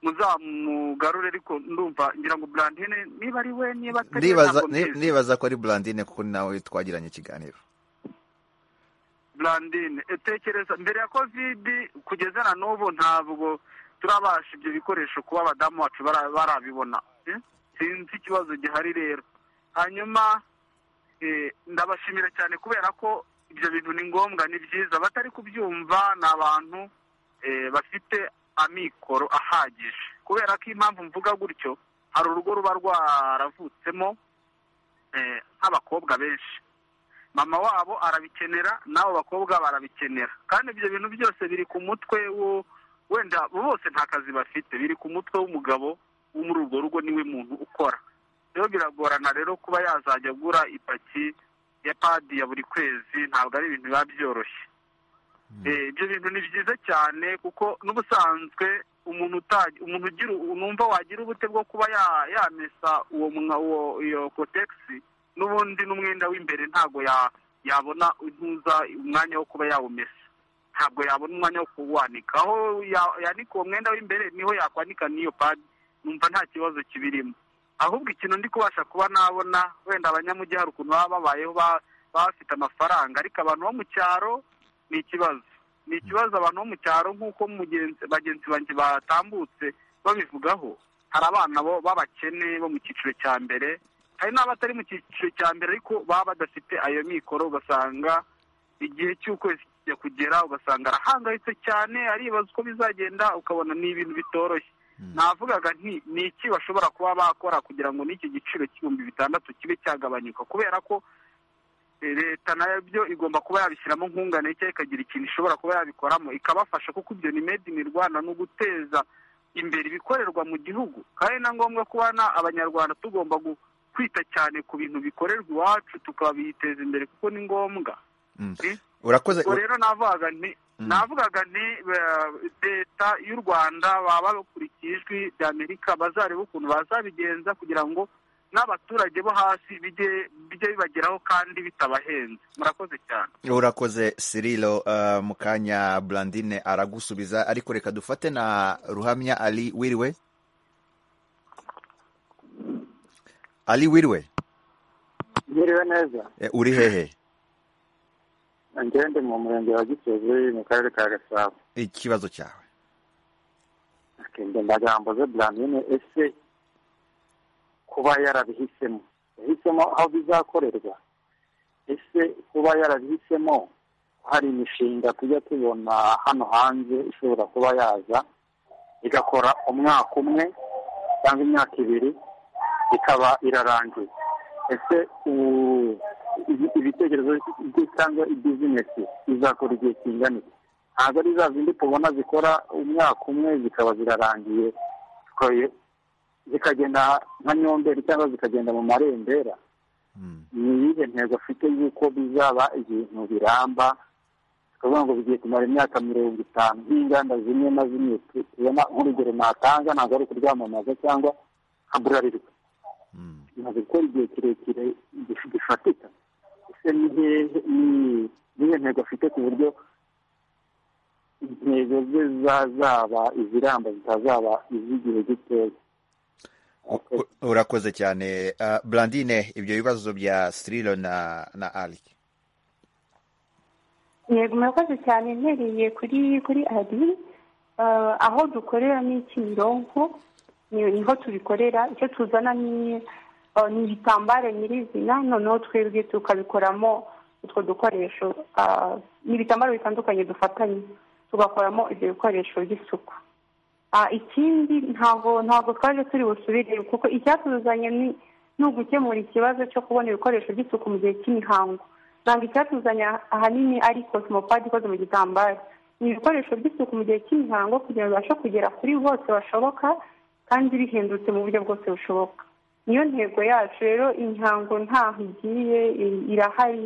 muzamugarure ariko ndumva ngira ngo burandine niba ari we niba atari we ndibaza ko ari burandine kuko nawe twagiranye ikiganiro burandine tekereza mbere ya kovidi kugeza na n'ubu ntabwo turabasha ibyo bikoresho kuba abadamu bacu barabibona sinzi ikibazo gihari rero hanyuma ndabashimira cyane kubera ko ibyo bintu ni ngombwa ni byiza abatari kubyumva ni abantu bafite amikoro ahagije kubera ko impamvu mvuga gutyo hari urugo ruba rwaravutsemo nk'abakobwa benshi mama wabo arabikenera n'abo bakobwa barabikenera kandi ibyo bintu byose biri ku mutwe wenda bose nta kazi bafite biri ku mutwe w'umugabo wo muri urwo rugo niwe muntu ukora rero biragorana rero kuba yazajya agura ipaki ya padi ya buri kwezi ntabwo ari ibintu biba byoroshye ibyo bintu ni byiza cyane kuko n'ubusanzwe umuntu umuntu ugira numva wagira ubute bwo kuba yamesa uwo iyo kotegisi n'ubundi n'umwenda w'imbere ntabwo yabona intuza umwanya wo kuba yawumesa ntabwo yabona umwanya wo kuwanika aho yanika uwo mwenda w'imbere niho yakwanika n'iyo padi numva nta kibazo kibirimo ahubwo ikintu ndi kubasha kuba nabona wenda abanyamujyi hari ukuntu baba babayeho baba bafite amafaranga ariko abantu bo mu cyaro ni ikibazo ni ikibazo abantu bo mu cyaro nk'uko bagenzi banjye batambutse babivugaho hari abana b'abakene bo mu cyiciro cya mbere hari n'abatari mu cyiciro cya mbere ariko baba badafite ayo mikoro ugasanga igihe cy'ukwezi kijya kugera ugasanga arahangayitse cyane aribaza uko bizagenda ukabona ni ibintu bitoroshye navugaga nti ni iki bashobora kuba bakora kugira ngo n'iki giciro cy'ibihumbi bitandatu kibe cyagabanyuka kubera ko leta nabyo igomba kuba yabishyiramo nkungane cyangwa ikagira ikintu ishobora kuba yabikoramo ikabafasha kuko ibyo ni made in rwanda ni uguteza imbere ibikorerwa mu gihugu kandi na ngombwa kubona abanyarwanda tugomba kwita cyane ku bintu bikorerwa iwacu tukabiteza imbere kuko ni ngombwa urakoze rero navugaga nti navugaga nti leta y'u rwanda baba bakurikiye ijwi rya amerika bazareba ukuntu bazabigenza kugira ngo n'abaturage bo hasi bijye bibageraho kandi bitabahenze murakoze cyane urakoze sirilo mu kanya burandine aragusubiza ariko reka dufate na ruhamya ari wiriwe ari wiriwe Mwiriwe neza Eh, uri hehe ngende mu murenge wa gisozi mu karere ka gasabo ikibazo cyawe akende ndagamboze blandine ese kuba yarabihisemo yahisemo aho bizakorerwa ese kuba yarabihisemo hari imishinga tujya tubona hano hanze ishobora kuba yaza igakora umwaka umwe cyangwa imyaka ibiri ikaba irarangiye ese ubu ibi- ibitekerezo bye cyangwa ibizinesi bizakora igihe kingana iki ntabwo ari za zindi tubona zikora umwaka umwe zikaba zirarangiye zikoye- zikagenda nka nyomberi cyangwa zikagenda mu marembera ni iyihe ntego afite y'uko bizaba ibintu biramba tukavuga ngo bigiye kumara imyaka mirongo itanu nk'inganda zimwe na zimwe tu- tubona nk'urugero natanga ntabwo ari ukuryamamaza cyangwa nka burarirwa bimaze gukora igihe kirekire gif- gifatika ese ni hehe- ni- nihe ntego afite ku buryo intego ze zazaba iziramba zitazaba iz'igihe gitoya U- urakoze cyane Ah, Blandine ibyo bibazo bya Sirilo na na Ali yego murakoze cyane ntereye kuri kuri ari Eh, aho dukorera ni kimironko ni- niho tubikorera icyo tuzana ni eh, ni ibitambaro nyirizina noneho twebwe tukabikoramo utwo dukoresho Ah, ni ibitambaro bitandukanye dufatanye tugakoramo ibyo bikoresho by'isuku Ah, ikindi ntabwo ntabwo twaje turi busubireyo kuko icyatuzanye ni ni ugukemura ikibazo cyo kubona ibikoresho by'isuku mu gihe cy'imihango ntabwo icyatuzanye ahanini ari kosimopadi ikoze mu gitambaro ni ibikoresho by'isuku mu gihe cy'imihango kugira ngo bibashe kugera kuri bose bashoboka kandi bihendutse mu buryo bwose bushoboka niyo ntego yacu rero imihango ntaho igiye i- irahari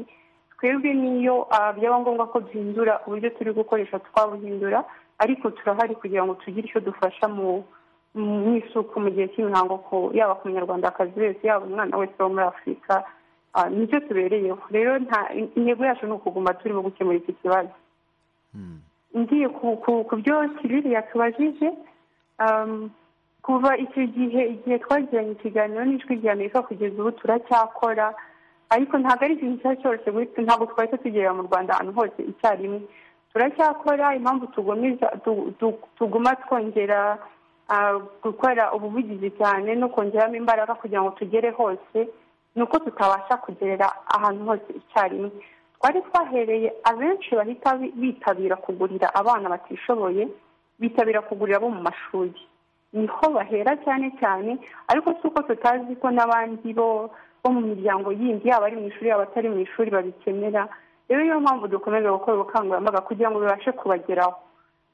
twebwe niyo ah, byaba ngombwa ko duhindura uburyo turi gukoresha twabuhindura ariko turahari kugira ngo tugire icyo dufasha mu mu isuku mu gihe cy'imihango ku yaba ku munyarwandakazi wese yaba umwana wese wo muri afurika ah, nicyo tubereyeho rero nta intego yacu ni ukuguma turimo gukemura iki kibazo ngiye ku- ku- ku byo kiriri yatubajije um, kuva icyo gihe igihe twagiranye ikiganiro n'ijwi rya amerika kugeza ubu turacyakora ariko ntabwo ari ikintu icyo ari cyo cyose guhita ntabwo twahita tugerera mu rwanda ahantu hose icyarimwe turacyakora impamvu tugomeza tu- tu- tuguma twongera ah, gukora ubuvugizi cyane no kongeramo imbaraga kugira ngo tugere hose ni uko tutabasha kugerera ahantu hose icyarimwe twari twahereye abenshi bahita bi- bitabira kugurira abana batishoboye bitabira kugurira abo mu mashuri niho bahera cyane cyane ariko si uko tutazi ko n'abandi bo bo mu miryango yindi yaba ari mu ishuri yaba atari mu ishuri babikenera rero niyo mpamvu dukomeza gukora ubukangurambaga kugira ngo bibashe kubageraho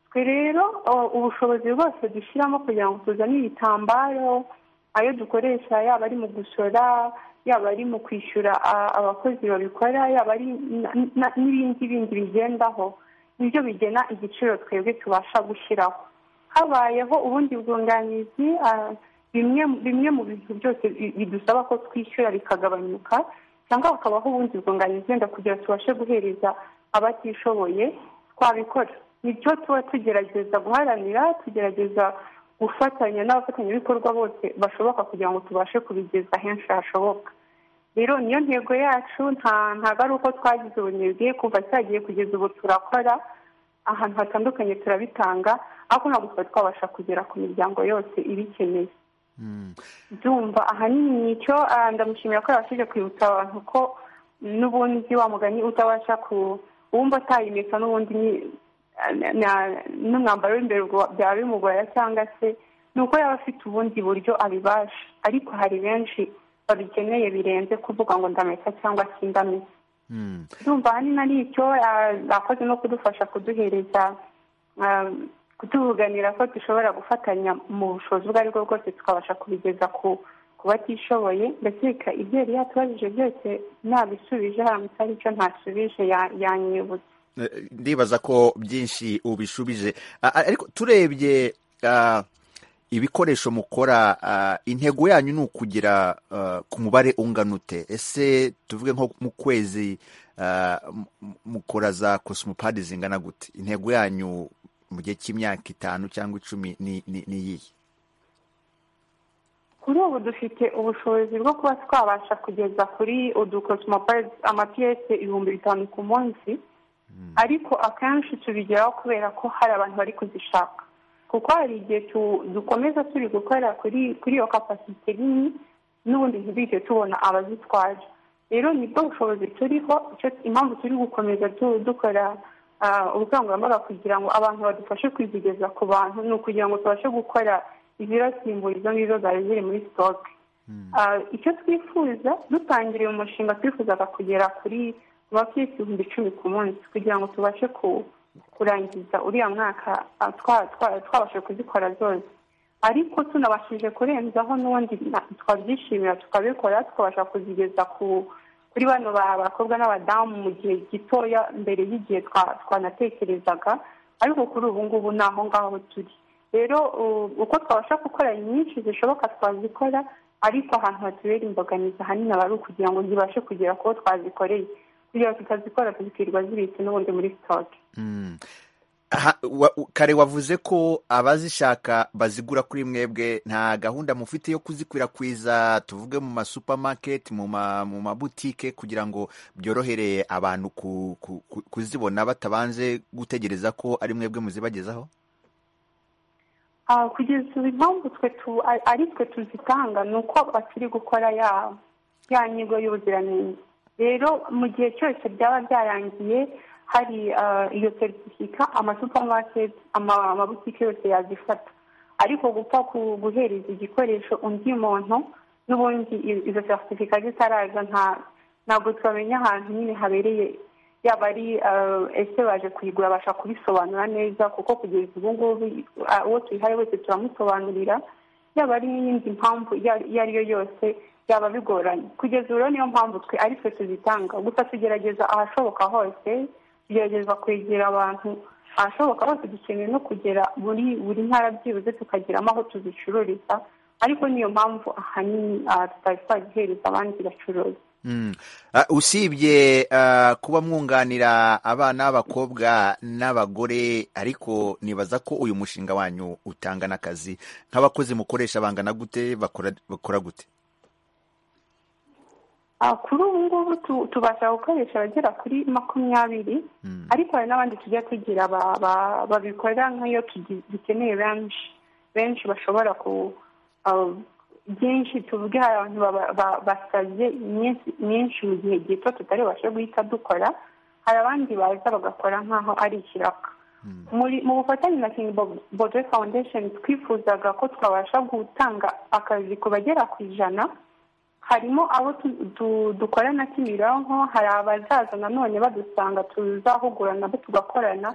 twe rero o- ubushobozi bwose dushyiramo kugira ngo tuzane ibitambaro ayo dukoresha yaba ari mu gusora yaba ari mu kwishyura a- abakozi babikora yaba ari na- na- n'ibindi bindi bigendaho nibyo bigena igiciro twebwe tubasha gushyiraho habayeho ubundi bwunganizi ah, bimwe bimwe mu bintu byose bi- bidusaba ko twishyura bikagabanyuka cyangwa hakabaho ubundi bwunganizi wenda kugira ngo tubashe guhereza abatishoboye twabikora nicyo tuba tugerageza guharanira tugerageza gufatanya n'abafatanyabikorwa bose bashoboka kugira ngo tubashe kubigeza henshi hashoboka rero niyo ntego yacu nta ntabwo ari uko twagize ubunebwe kuva cyagiye kugeza ubu turakora ahantu hatandukanye turabitanga ariko ntabwo twari twabasha kugera ku miryango yose ibikeneye byumva ahanini nicyo ah, ndamushimira ko yabashije kwibutsa abantu ko n'ubundi wa mugani utabasha ku uwumva atayimesa n'ubundi ni- na- na- n'umwambaro w'imbere ubwo byaba bimugora cyangwa se ni uko yaba afite ubundi buryo abibasha ariko hari benshi babikeneye birenze kuvuga ngo ndamesa cyangwa sindamesa ndumva ahanini ari icyo ah, bakoze no kudufasha kuduhereza ah, kutuvuganira ko dushobora gufatanya mu bushobozi ubwo aribwo bwose tukabasha kubigeza ku ku batishoboye ndakeka ibyo yari yatubajije byose nabisubije haramutse ari icyo ntasubije ya- yanyibutse Eh, ndibaza ko byinshi ubishubije Ah, ah, ariko turebye ah, ibikoresho mukora ah, intego yanyu ni ukugira ah, ku mubare ungana ute ese tuvuge nko mu kwezi ah, m- m- mukora za kosimopadi zingana gute intego yanyu mu gihe cy'imyaka itanu cyangwa icumi ni ni- ni iyihe kuri ubu dufite ubushobozi bwo kuba twabasha kugeza kuri udukosomopayizi amapiyesi ibihumbi bitanu ku munsi ariko akenshi tubigeraho kubera ko hari abantu bari kuzishaka kuko hari igihe dukomeza turi gukorera kuri iyo kapasite nini n'ubundi ntibihite tubona abazitwaje rero nibwo bushobozi turiho impamvu turi gukomeza dukora ubukangurambaga kugira ngo abantu badufashe kwizigeza ku bantu ni ukugira ngo tubashe gukora izirasimbura izo ngizo zari ziri muri sitoke icyo twifuza dutangiriye umushinga twifuzaga kugera kuri bakiyesi ibihumbi icumi ku munsi kugira ngo tubashe kurangiza uriya mwaka twabashe kuzikora zose ariko tunabashije kurenzaho n'ubundi twabyishimira tukabikora tukabasha kuzigeza kuri bano bakobwa n'abadamu mu gihe gitoya mbere y'igihe twanatekerezaga ariko kuri ubu ngubu ni aho ngaho turi rero uko twabasha gukora nyinshi zishoboka twazikora ariko ahantu hatubera imbogamizi ahanini aba ari ukugira ngo zibashe kugera kubo twazikoreye kugira ngo tutazikora tuzikwirwa zibitse n'ubundi muri sitoke kare wavuze ko abazishaka bazigura kuri mwebwe nta gahunda mufite yo kuzikwirakwiza tuvuge mu masupamaketi mu mabutike kugira ngo byorohere abantu kuzibona batabanje gutegereza ko ari mwebwe muzibagezaho kugeza ubu impamvu twe ari twe tuzitanga ni uko bakiri gukora ya nyigo y'ubuziranenge rero mu gihe cyose byaba byarangiye hari iyo seritifika amasupamaketi amabutike yose yazifata ariko gupfa guhereza igikoresho undi muntu n'ubundi izo seritifika zitaraza ntabwo twamenya ahantu nyine habereye yaba ari ese baje kuyigura abasha kubisobanura neza kuko kugeza ubu ngubu uwo tuyihaye wese turamusobanurira yaba ari n'iyindi mpamvu iyo ari yo yose byaba bigoranye kugeza ubu niyo mpamvu twe ari twe tuzitanga gusa tugerageza ahashoboka hose tugerageza kwegera abantu ahashoboka hose dukeneye no kugera muri buri ntara byibuze tukageramo aho tuzicururiza ariko niyo mpamvu ahanini tutari twazihereza abandi bacuruza usibye kuba mwunganira abana b'abakobwa n'abagore ariko nibaza ko uyu mushinga wanyu utanga n'akazi nk'abakozi mukoresha bangana gute bakora gute kuri ubu ngubu tubasha gukoresha abagera kuri makumyabiri ariko hari n'abandi tujya tugira babikora nk'iyo dukeneye benshi benshi bashobora ku byinshi tuvuge hari abantu basabye myinshi mu gihe gito tutari bubashe guhita dukora hari abandi baza bagakora nk'aho ari ikiraka mu bufatanye na king bodo foundation twifuzaga ko twabasha gutanga akazi ku bagera ku ijana harimo abo dukorana kimironko hari abazaza nanone badusanga tuzahugurana bo tugakorana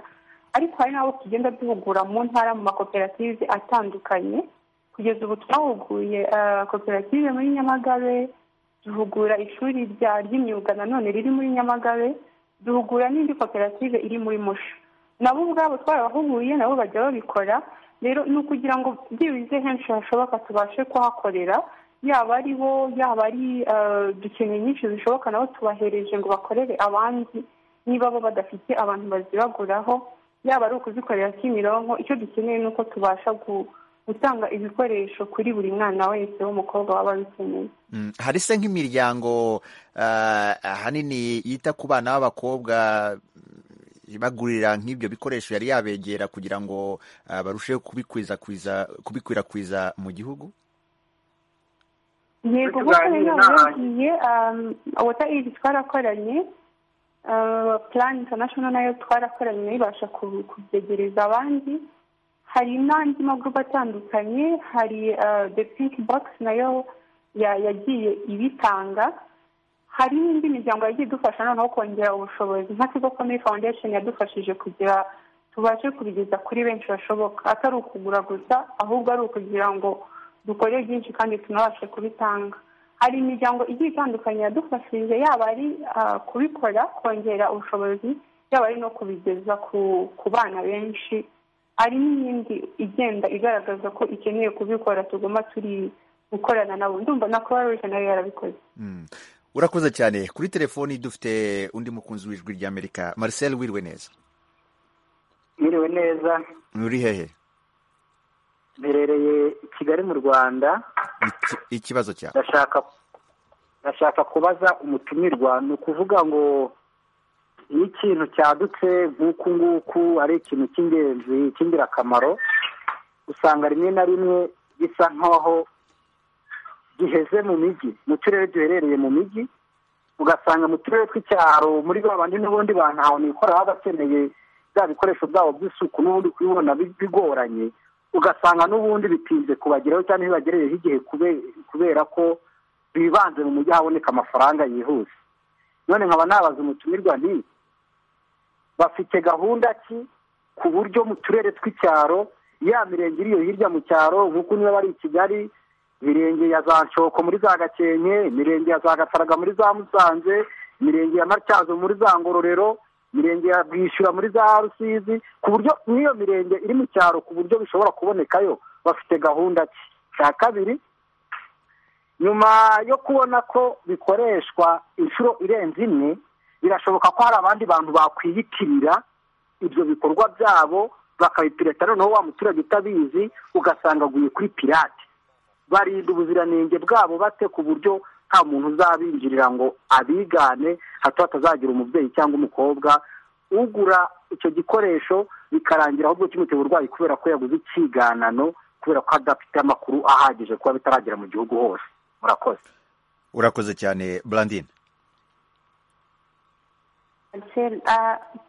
ariko hari n'abo tugenda duhugura mu ntara mu makoperative atandukanye kugeza ubu twahuguye koperative muri nyamagabe duhugura ishuri ry'imyuga nanone riri muri nyamagabe duhugura n'indi koperative iri muri musha nabo ubwabo twarabahuguye nabo bajya babikora rero ni ukugira ngo byibuze henshi hashoboka tubashe kuhakorera yaba ari bo yaba ari dukeneye nyinshi zishoboka nabo tubahereje ngo bakorere abandi niba bo badafite abantu bazibaguraho yaba ari ukuzikorera kimironko icyo dukeneye ni uko tubasha gu gutanga ibikoresho kuri buri mwana wese w'umukobwa waba abikeneye hari se nk'imiryango ahanini yita ku bana b'abakobwa ibagurira nk'ibyo bikoresho yari yabegera kugira ngo barusheho kubikwirakwiza mu gihugu yego nk'uko yagiye wata iri twarakoranye purani intanashono nayo twarakoranye ibasha kubyegereza abandi hari n'andi magurupe atandukanye hari the pink box nayo yagiye ibitanga hari n'indi miryango yagiye idufasha noneho kongera ubushobozi nka kigo komeye foundation yadufashije kugira tubashe kubigeza kuri benshi bashoboka atari ukugura gusa ahubwo ari ukugira ngo dukore byinshi kandi tunabashe kubitanga hari imiryango igiye itandukanye yadufashije yaba ari kubikora kongera ubushobozi yaba ari no kubigeza ku bana benshi hari n'iyindi igenda igaragaza ko ikeneye kubikora tuguma turi gukorana nabo ndumva na croix rouge nayo yarabikoze urakoze cyane kuri telefoni dufite undi mukunzi w'ijwi ry'amerika marcel wiriwe neza wiriwe neza uri hehe mberereye kigali mu rwanda ikibazo cyawe ndashaka ndashaka kubaza umutumirwa ni ukuvuga ngo iyo ikintu cyadutse nk'uku nguku ari ikintu cy'ingenzi cy'ingirakamaro usanga rimwe na rimwe bisa nk'aho giheze mu mijyi mu turere duherereye mu mijyi ugasanga mu turere tw'icyaro muri ba bandi n'ubundi bantu nikora baba bakeneye bya bikoresho byabo by'isuku n'ubundi kubibona bigoranye ugasanga n'ubundi bitinze kubageraho cyangwa ntibagereyeho igihe kubera ko bibanze mu mujyi haboneka amafaranga yihuse none nkaba nabaza umutumirwa ni bafite gahunda ki ku buryo mu turere tw'icyaro ya mirenge iri iyo hirya mu cyaro nk'uko niba bari i kigali mirenge ya za ncoko muri za gakenke mirenge ya za gataraga muri za musanze mirenge ya matyazo muri za ngororero mirenge ya bwishyura muri za rusizi ku buryo n'iyo mirenge iri mu cyaro ku buryo bishobora kubonekayo bafite gahunda ki cya kabiri nyuma yo kubona ko bikoreshwa inshuro irenze imwe birashoboka ko hari abandi bantu bakwiyitirira ibyo bikorwa byabo bakabipirata noneho wa muturage utabizi ugasanga aguye kuri pirate barinda ubuziranenge bwabo bate ku buryo nta muntu uzabinjirira ngo abigane hato hatazagira umubyeyi cyangwa umukobwa ugura icyo gikoresho bikarangira ahubwo kimutera uburwayi kubera ko yaguze ikiganano kubera ko adafite amakuru ahagije kuba bitaragera mu gihugu hose murakoze urakoze cyane burandine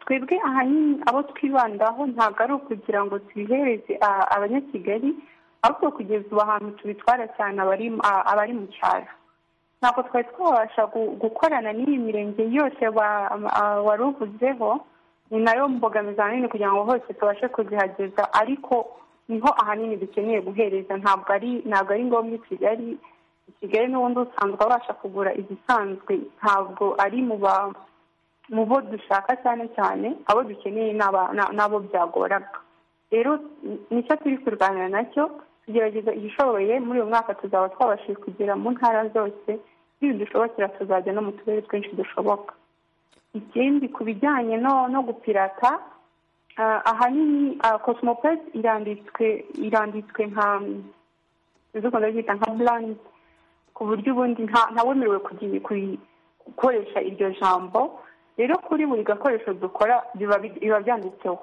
twebwe ahanini abo twibandaho ntabwo ari ukugira ngo tubihereze abanyakigali ariko kugeza ubu ahantu tubitwara cyane abari mu cyaro ntabwo twari twabasha gukorana n'iyi mirenge yose wari uvuzeho ni nayo mbogamizi ahanini kugira ngo hose tubashe kuzihageza ariko niho ahanini dukeneye guhereza ntabwo ari ntabwo ari ngombwa i kigali i kigali n'ubundi usanzwe abasha kugura izisanzwe ntabwo ari mu ba mu bo dushaka cyane cyane abo dukeneye n'abo byagoraga rero nicyo turi kurwanya nacyo tugerageza igishoboye muri uyu mwaka tuzaba twabashije kugera mu ntara zose dushobokera tuzajya no mu turere twinshi dushoboka ikindi ku bijyanye no gupirata ahanini cosmopes iranditswe iranditswe nka byita nka burandi ku buryo ubundi ntawemerewe gukoresha iryo jambo rero kuri buri gakoresho dukora biba byanditseho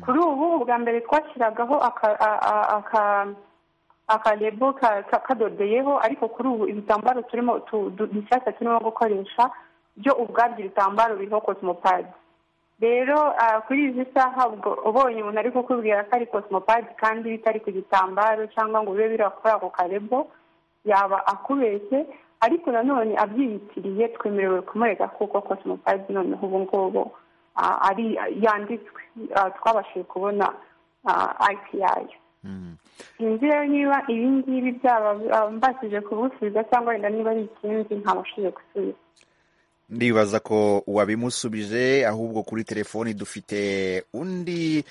kuri ubu ubwa mbere twashyiragaho akarebo kadodeyeho ariko kuri ubu ibitambaro turimo dushyashya turimo gukoresha byo ubwabyo ibitambaro biriho kosimopadi rero kuri izi saha ubonye umuntu ari kukubwira ko ari kosimopadi kandi bitari ku gitambaro cyangwa ngo bibe biri kuri ako karebo yaba akubeshye ariko nanone abyiyitiriye twemerewe kumurega kuko kosimopadi noneho ubu ngubu ari yanditswe twabashije kubona ayipi yayo sinzi rero niba ibi ngibi byaba mbashije kubusubiza cyangwa wenda niba ari ikindi ntabashije gusubiza ndibaza ko wabimusubije ahubwo kuri telefoni dufite undi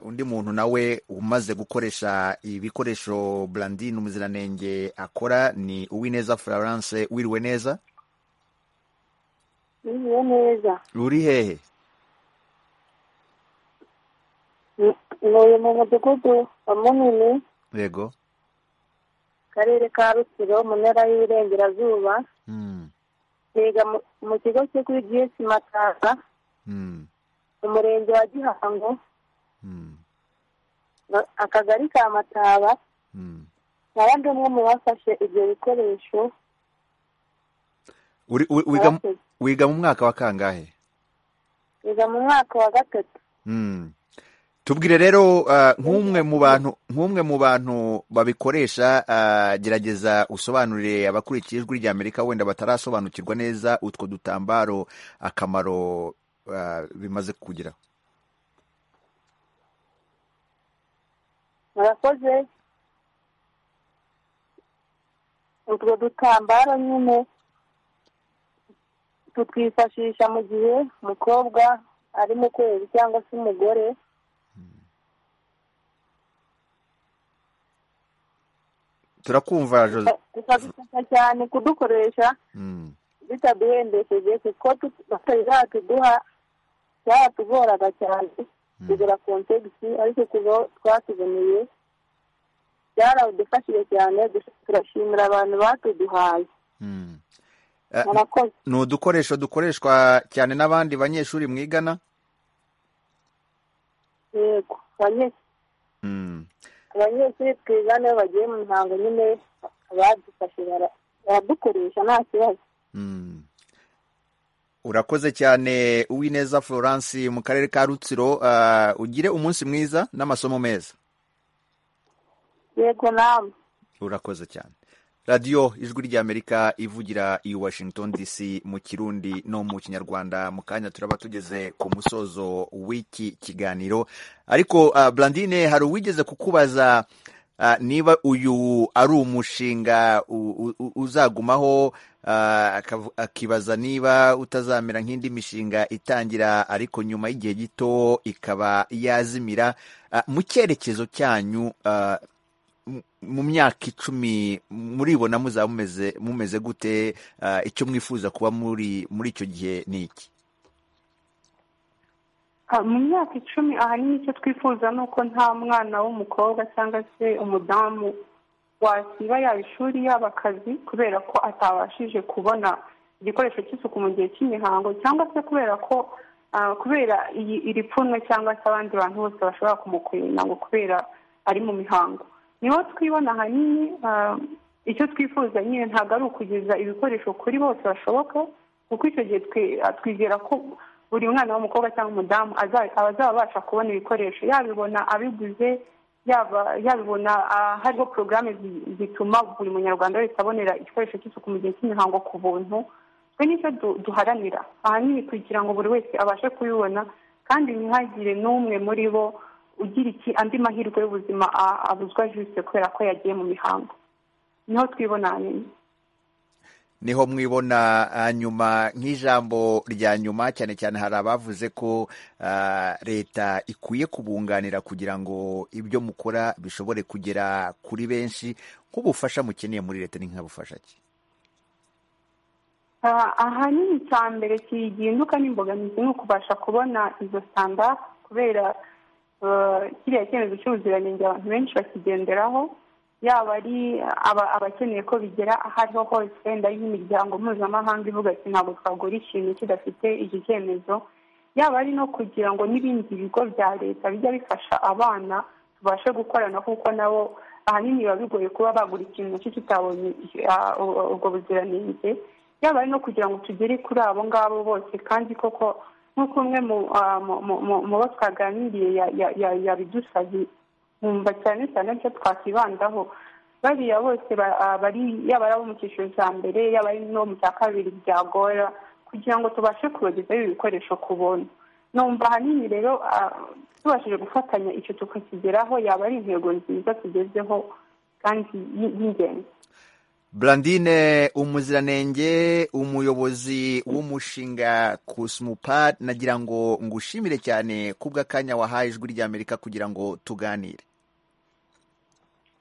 undi muntu nawe umaze gukoresha ibikoresho burandine umuziranenge akora ni uwineza florence wiriwe neza wiriwe neza ruri hehe ntuye mu mudugudu wa munini yego karere ka rusiro mu ntara y'uburengerazuba niga mu kigo cyo kuri gs matanga mu murenge wa gihango akagari ka mataba nabandi umwe mu bafashe ibyo bikoresho wiga mu mwaka wa kangahe wiga mu mwaka wa gatatu tubwire rero nk'umwe mu bantu nk'umwe mu bantu babikoresha gerageza usobanurire abakurikiye ijwi ry'amerika wenda batarasobanukirwa neza utwo dutambaro akamaro bimaze kugira murakoze utwo dutambaro nyine tutwifashisha mu gihe umukobwa ari mu kwezi cyangwa se umugore turakumva tukadufasha cyane kudukoresha bitaduhendesheje kuko tutari zatuduha byaratugoraga cyane kugura kontegisi ariko kuva twatuboneye byaradufashije cyane turashimira abantu batuduhaye ni udukoresho dukoreshwa cyane n'abandi banyeshuri mwigana yego abanyeshuri twiga niyo bagiye mu ntango nyine badufashe baradukoresha nta kibazo urakoze cyane uwineza florence mu karere ka rutsiro ugire umunsi mwiza n'amasomo meza yego nawe urakoze cyane radiyo ijwi ry'amerika ivugira i washington dc mu kirundi no mu kinyarwanda mu kanya turaba tugeze ku musozo w'iki kiganiro ariko brandine hari uwigeze kukubaza niba uyu ari umushinga uzagumaho akibaza niba utazamera nk'indi mishinga itangira ariko nyuma y'igihe gito ikaba yazimira mu cyerekezo cyanyu mu myaka icumi muribona muzaba mumeze gute icyo mwifuza kuba muri muri icyo gihe ni iki mu myaka icumi ahanini icyo twifuza ni uko nta mwana w'umukobwa cyangwa se umudamu wasiba yaba ishuri yaba akazi kubera ko atabashije kubona igikoresho cy'isuku mu gihe cy'imihango cyangwa se kubera ko kubera iri pfunwe cyangwa se abandi bantu bose bashobora kumukwena ngo kubera ari mu mihango niho twibona ahanini icyo twifuza nyine ntabwo ari ukugeza ibikoresho kuri bose bashoboka kuko icyo gihe twizera ko buri mwana w'umukobwa cyangwa umudamu aba azabasha kubona ibikoresho yabibona abiguze yabibona hariho porogaramu zituma buri munyarwanda wese abonera igikoresho cy'isuku mu gihe cy'imihango ku buntu twe nicyo duharanira ahanini kugira ngo buri wese abashe kubibona kandi ntihagire n'umwe muri bo ugira iki andi mahirwe y'ubuzima abuzwa jisite kubera ko yagiye mu mihango niho twibona nyine niho mwibona nyuma nk'ijambo rya nyuma cyane cyane hari abavuze ko leta ikwiye kubunganira kugira ngo ibyo mukora bishobore kugera kuri benshi nk'ubufasha mukeneye muri leta ni nk'abufasha ki ahanini cya mbere kigihinduka n'imbogamizi ni ukubasha kubona izo sitanda kubera kiriya cyemezo cy'ubuziranenge abantu benshi bakigenderaho yaba ari abakeneye ko bigera aho ariho hose wenda y'imiryango mpuzamahanga ivuga ati ntabwo twagura ikintu kidafite iki cyemezo yaba ari no kugira ngo n'ibindi bigo bya leta bijya bifasha abana tubashe gukorana kuko nabo ahanini biba bigoye kuba bagura ikintu cyo kitabonye ubwo buziranenge yaba ari no kugira ngo tugere kuri abo ngabo bose kandi koko nk'uko umwe mu bo twaganiriye yabidusabye nkumva cyane cyane icyo twakibandaho bariya bose bari yaba ari abo mu cyiciro cya mbere yaba ari no mu cya kabiri byagora kugira ngo tubashe kubagezaho ibikoresho ku buntu numva ahanini rero tubashije gufatanya icyo tukakigeraho yaba ari intego nziza tugezeho kandi y'ingenzi Brandine umuziranenge umuyobozi w'umushinga Kusmupa nagira ngo ngushimire cyane kubw'akanya wahaye ijwi ry'Amerika kugira ngo tuganire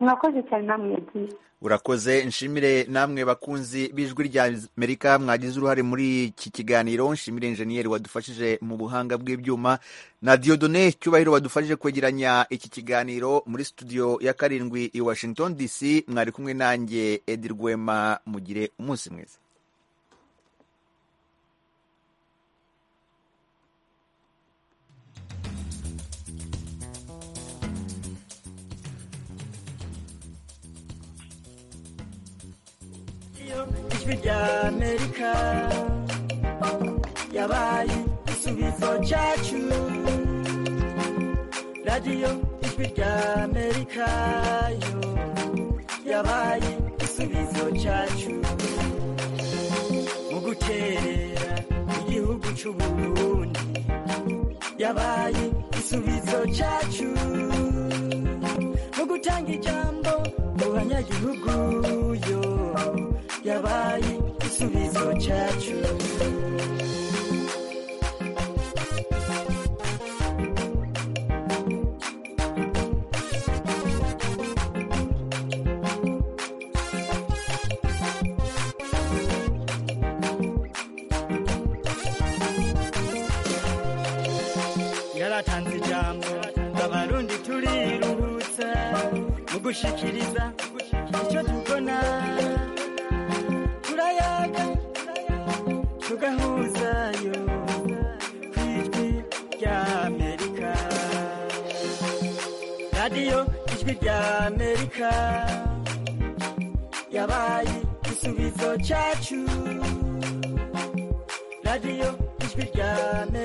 murakoze cyane namwe yagiye urakoze nshimire namwe bakunzi b'ijwi ry'Amerika mwagize uruhare muri iki kiganiro nshimire injeniyeri wadufashije mu buhanga bw'ibyuma na Diodone cyubahiro wadufashije kwegeranya iki kiganiro muri studio ya karindwi i Washington DC mwari kumwe nanjye Edi Rwema mugire umunsi mwiza ijwi ry'amerika yabaye igisubizo cyacu radiyo ijwi ry'amerika yo yabaye igisubizo cyacu mu gukerera igihugu cy'u Burundi yabaye igisubizo cyacu mu gutanga ijambo mu banyagihugu yo yabaye igisubizo cyacu yaratanze ijambo abarundi turiruhutsa mu gushyikiriza icyo tubona turayaga tugahuzayo ku ijwi rya amerika radiyo ijwi rya amerika yabaye igisubizo cyacu radiyo ijwi rya amerika